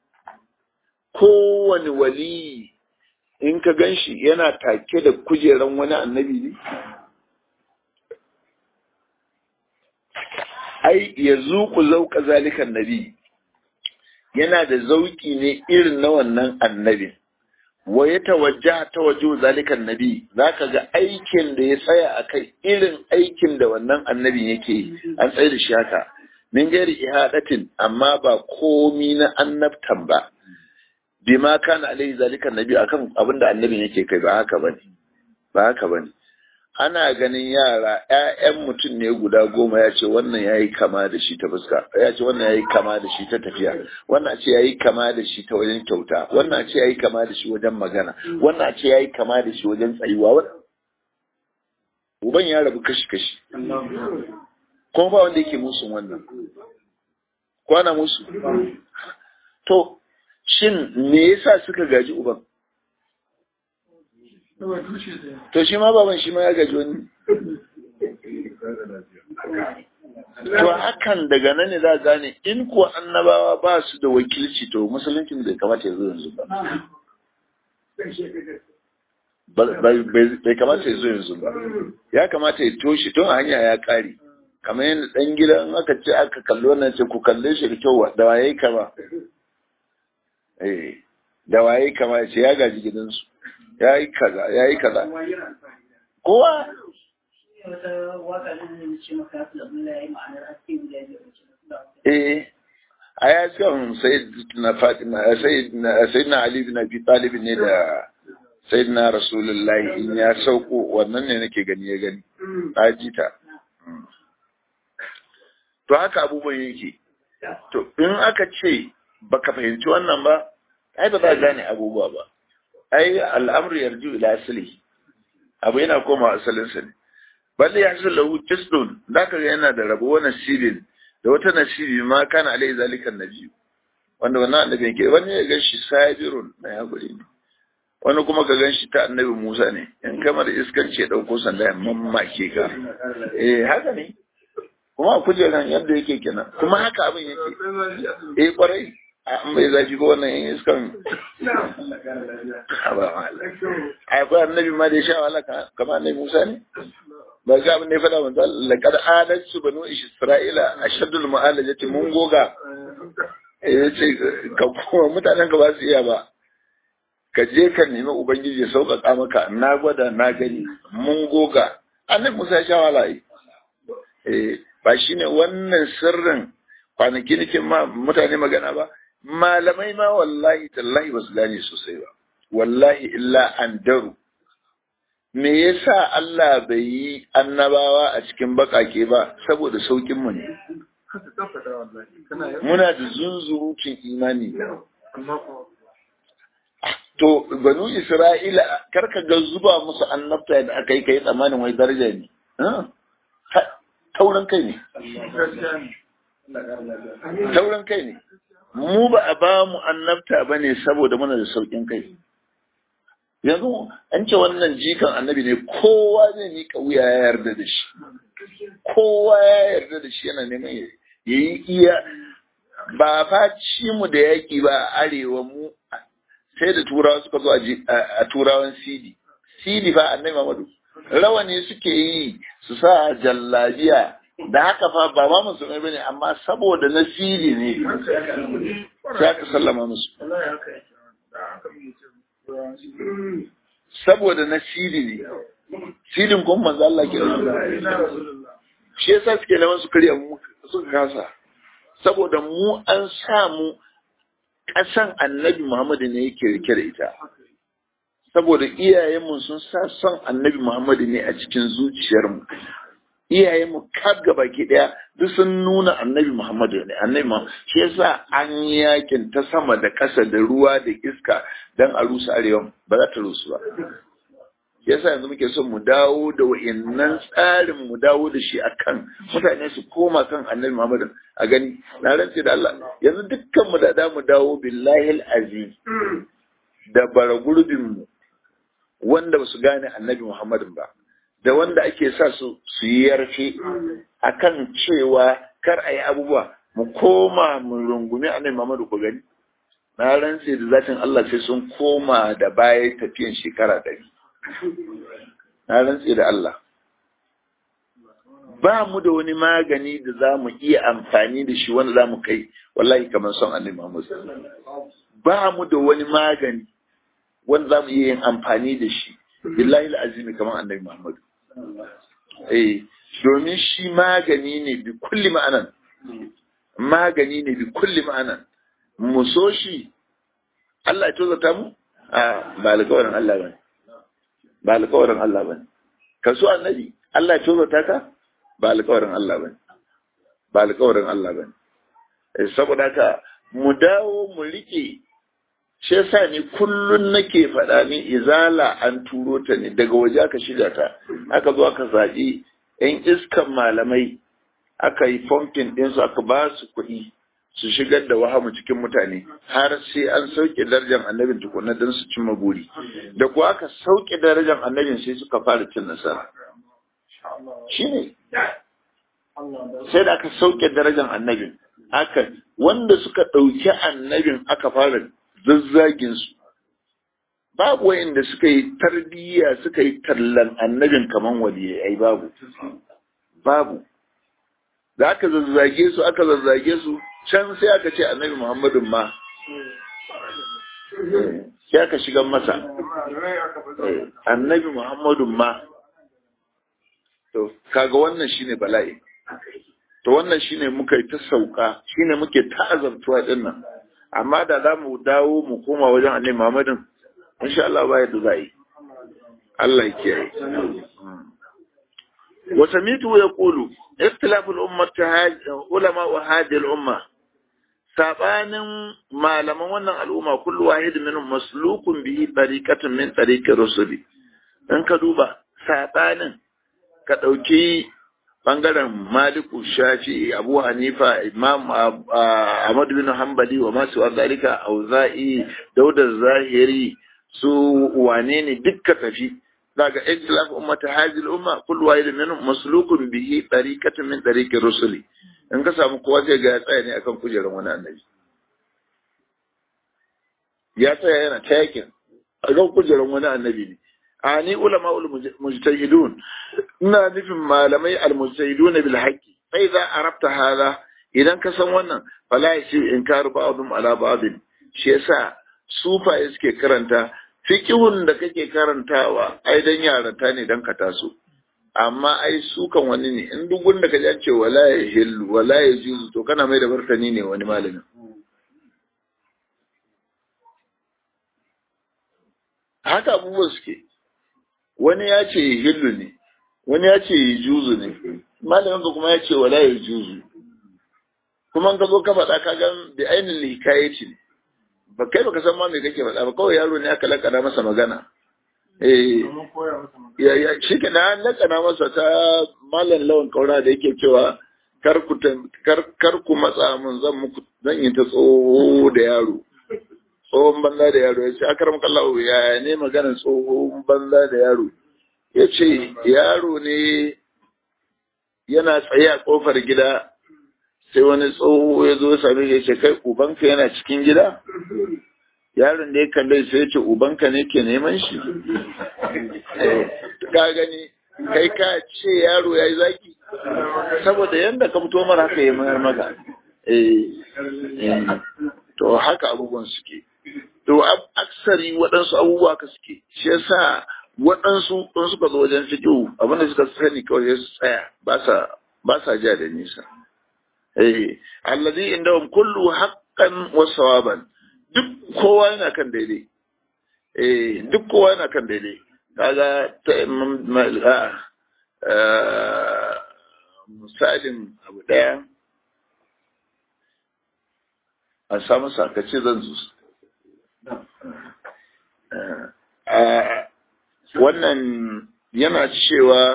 kowane wali in ka ganshi yana take da kujeran wani annabi ne ai ya zuku zauka zalikan nabi yana da zauki ne irin na wannan annabin wa ya tawajja ta waje zalikan nabi zaka ga aikin da ya tsaya a kai irin aikin da wannan annabin yake yi an tsaye da shi haka min gairi ihadatin amma ba komi na annabtan ba bima kana alaihi zalikan nabi akan abin da annabin yake kai ba haka bane ba haka bane ana ganin yara ƴaƴan mutum ne guda goma ya ce wannan yayi kama da shi ta fuska ya ce wannan yayi kama da shi ta tafiya wannan ce yayi kama da shi ta wajen kyauta wannan ce yayi kama da shi wajen magana wannan ce yayi kama da shi wajen tsayuwa uban ya rabu kashi kashi kuma ba wanda yake musun wannan kwana musu to shin me yasa suka gaji uban To shi ma baban shi ma ya gaji wani. To hakan daga nan ne za gane in kuwa annabawa ba su da wakilci to musuluncin bai kamata ya zo yanzu ba. Bai kamata ya zo yanzu ba. Ya kamata ya toshe tun hanya ya kare. kamar yadda ɗan gidan aka ce aka kalli wannan ce ku kalle shi da kyau da waye kama eh da waye kama ce ya gaji gidansu ya yi kaza ya yi kaza kowa eh a ya kan sayyidina fatima sayyidina ali bin abi talib ne da sayyidina rasulullahi in ya sauko wannan ne nake gani ya gani a jita to haka abubuwan yake to in aka ce baka fahimci wannan ba ai ba za a gane abubuwa ba ai al'amru yarju ila asali abu yana koma asalinsa ne balle ya hasu lahu kisdun da ka yana da rabo wani nasirin da wata nasiri ma kana alai zalikan nabi wanda wannan annabi yake wani ya ganshi sabirun na ya guri ne wani kuma ka ganshi ta annabi Musa ne in kamar iskanci ya dauko sanda ya mamake ka eh haka ne kuma a kujeran yadda yake kenan kuma haka abin yake eh kwarai an bai zafi ba wannan yin iskan akwai annabi ma da ya sha wahala kamar annabi Musa ne ba ga abin da ya faɗa manzo laqad adatsu banu isra'ila ashaddul mu'alajati mun goga eh ce ka kuma mutanen ka ba su iya ba ka je ka nemi ubangiji ya sauƙaƙa maka na gwada na gani mun goga annabi Musa ya sha wahala eh ba shine wannan sirrin kwanaki nake ma mutane magana ba malamai ma wallahi tallahi ba su gane sosai ba wallahi illa an daru me yasa Allah bai yi annabawa a cikin bakake ba saboda saukin mu ne muna da zunzurutun imani to banu isra'ila karka ga zuba musu annabta da aka yi kai tsammanin wai daraja ne taurin kai ne taurin kai ne mu ba a ba mu annabta ba ne saboda muna da sauƙin kai yanzu an ce wannan jikan annabi ne kowa zai miƙa wuya ya yarda da shi kowa ya yarda da shi yana neman ya yi iya ba fa ci mu da yaƙi ba a arewa mu sai da turawa suka zo a turawan sidi sidi fa annabi Muhammadu rawani suke yi su sa jallabiya da haka fa ba ma musulmai bane amma saboda nasiri ne sai aka sallama musu saboda nasiri ne sirin kuma manzo Allah ke shi yasa suke neman su karya mu suka kasa saboda mu an samu ƙasan annabi Muhammadu ne yake rike da ita saboda iyayenmu sun sa son annabi Muhammadu ne a cikin zuciyarmu iyayenmu kaf gaba ki daya duk sun nuna annabi Muhammadu ne annabi Muhammadu shi yasa an yakin ta sama da ƙasa da ruwa da iska dan a rusa arewa ba za ta rusu ba yasa yanzu muke son mu dawo da wa'annan tsarin mu dawo da shi akan mutane su koma kan annabi Muhammadu a gani na rantse da Allah yanzu dukkan mu da da mu dawo billahi azim da bara gurbin mu wanda ba su gane annabi Muhammadu ba da wanda ake sa su su yi yarfe akan cewa kar a yi abubuwa mu koma mu rungumi annabi Muhammadu ku gani na rantse da zatin Allah sai sun koma da baya tafiyan shekara ɗari na rantse da Allah ba mu da wani magani da za mu iya amfani da shi wanda za mu kai wallahi kamar son annabi Muhammad ba mu da wani magani wanda za mu iya yin amfani da shi billahi azimi kamar annabi Muhammad eh domin shi magani ne bi kulli ma'anan magani ne bi kulli ma'anan mu so shi Allah ya tozata mu a ba alƙawarin Allah bane ba alƙawarin Allah bane ka so annabi Allah ya tozata ka ba alƙawarin Allah bane ba alƙawarin Allah bane saboda haka mu dawo mu rike shi yasa ni kullun nake faɗa ni izala an turo ta ne daga waje aka shiga ta aka zo aka zaɓi yan iskan malamai aka yi fomfin ɗinsu aka ba su kuɗi su shigar da wahamu cikin mutane har sai an sauke darajar annabin tukuna don su cimma buri da kuwa aka sauke darajar annabin sai suka fara cin nasara shi ne sai da aka sauke darajar annabin aka wanda suka ɗauki annabin aka fara zazzagin su babu wayanda suka yi tarbiyya suka yi tallan annabin kaman waliyai ai babu babu da aka zazzage su aka zazzage su can sai aka ce annabi muhammadun ma sai aka shigan masa annabi muhammadun ma to kaga wannan shine bala'i to wannan shine muka yi ta sauka shine muke ta azabtuwa din nan amma da za mu dawo mu koma wajen annabi muhammadun insha Allah ba yadda za yi Allah ya kiyaye wa samitu yaqulu ikhtilaful ummati ulama wa hadhihi al umma sabanin malaman wannan al'umma kullu wahid minhum maslukun bihi tariqatun min tariqir rusuli in ka duba sabanin ka dauki bangaren maliku shafi abu hanifa imam ahmad bin hanbali wa masu zalika auza'i dauda zahiri su wane ne dukka tafi daga ikhtilaf ummata hadhihi umma kullu wahid minhum maslukun bihi tariqatun min tariqir rusuli in ka samu kowa zai ga ya tsaya ne akan kujerar wani annabi ya tsaya yana ta yakin akan kujerar wani annabi ne a ni ulama ul mujtahidun ina nufin malamai al mujtahidun bil haqqi fa idza arabta hada idan ka san wannan fala yashi inkaru ba'dhum ala ba'd shi yasa sufaye suke karanta fiqhun da kake karantawa ai dan yaranta ne dan ka taso amma ai su kan wani ne in duk wanda ka ji ce wala ya hillu wala ya juzu to kana mai da martani ne wani malamin haka abubuwan suke wani ya ce hillu ne wani ya ce juzu ne malamin ka kuma ya ce wala ya juzu kuma ka zo ka faɗa ka gan da ainihin hikayaci ne ba kai baka san ma me kake faɗa ba kawai yaro ne aka lakana masa magana eh shi ke na lakana masa ta malam lawan kaura da yake cewa kar ku kar ku matsa mun zan muku zan yi ta tsoho da yaro tsohon banza da yaro ya ce akaram kallahu ya ne maganar tsohon banza da yaro ya ce yaro ne yana tsaye a kofar gida sai wani tsoho ya zo same ya ce kai ubanka yana cikin gida yaron da ya kalle sai ya ce ubanka ne ke neman shi ka gani kai ka ce yaro ya yi zaki saboda yadda ka fito mara haka ya mayar maka to haka abubuwan suke to aksari waɗansu abubuwa ka suke shi yasa waɗansu in suka zo wajen fiƙo abinda suka sani kawai su tsaya ba sa ja da nisa eh allazi indahum kullu haqqan wa sawaban duk kowa yana kan daidai eh duk kowa yana kan daidai kaga ta misalin abu daya a samu sakace zan zu wannan yana cewa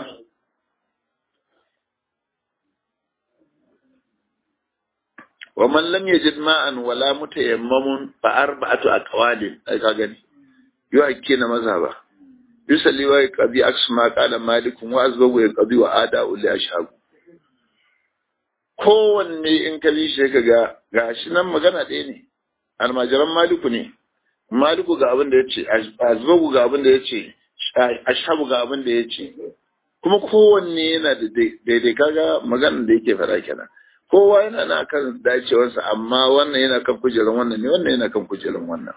ومن لم يجد ماء ولا متيمم فأربعة أقوال أي كاغني يؤكين مذهبا يسلي ويقضي عكس ما قال مالك وأزبغ ويقضي وآداء لأشهاب kowanne in ka bi shi ka ga gashi nan magana ɗaya ne almajiran maliku ne maliku ga abin da ya ce azbagu ga abin da ya ce ashabu ga abin da ya ce kuma kowanne yana da daidai kaga maganar da yake faɗa kenan kowa yana na kan dacewarsa amma wannan yana kan kujerar wannan ne wannan yana kan kujerar wannan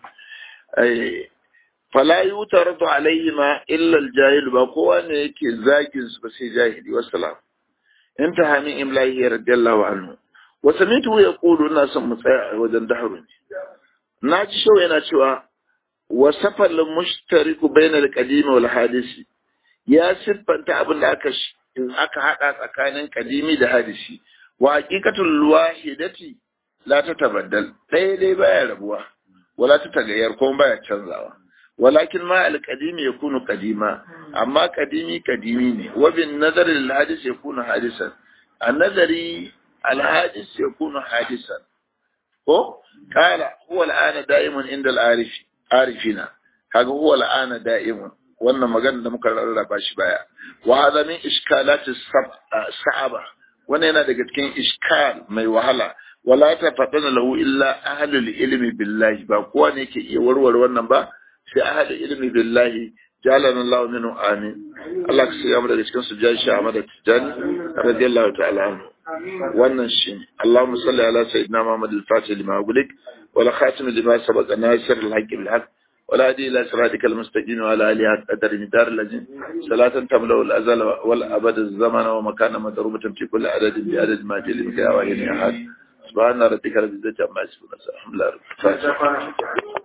fala yutaratu alayhi ma illa aljahil ba kowa ne yake zagin su ba sai jahili wassalam intaha min imlahi radiyallahu anhu wa samitu yaqulu ina son mu tsaya a wajen dahru ne na ji shau yana cewa wa safal mushtariku bainal qadimi wal hadisi ya siffanta abin da aka aka hada tsakanin kadimi da hadisi wa haqiqatul wahidati la tatabaddal ɗaya dai baya rabuwa wala ta tagayyar ko baya canzawa walakin ma alqadimi yakunu qadima amma qadimi qadimi ne wa bin nazar lil hadis yakunu hadisan an nazari al hadis yakunu hadisan ko kala huwa al'ana da'imun inda al arifina kaga huwa al'ana da'imun wannan magana da muka rarraba shi baya wa hadha min iskalat sa'aba wannan yana daga cikin iskal mai wahala wala ta faɗana lahu illa ahlul ilmi billahi ba kowa ne yake iya warware wannan ba sai ahlul ilmi billahi جعلنا الله منه آمين الله كسي أمر لكم سجاد شيخ أحمد التجاني رضي الله تعالى عنه wannan shi Allahumma salli ala sayyidina Muhammad al-Fatih lima ughliq wala khatim lima sabaq nasir al-haqq bil haqq ولا هدي إلى صراطك المستقيم وعلى آله قدر مدار الذين صلاة تملأ الأزل والأبد الزمن ومكان مضروبة في كل عدد بعدد ما جل بك يا واحد يا أحد سبحان ربك رب العزة عما يصفون الحمد لله رب العالمين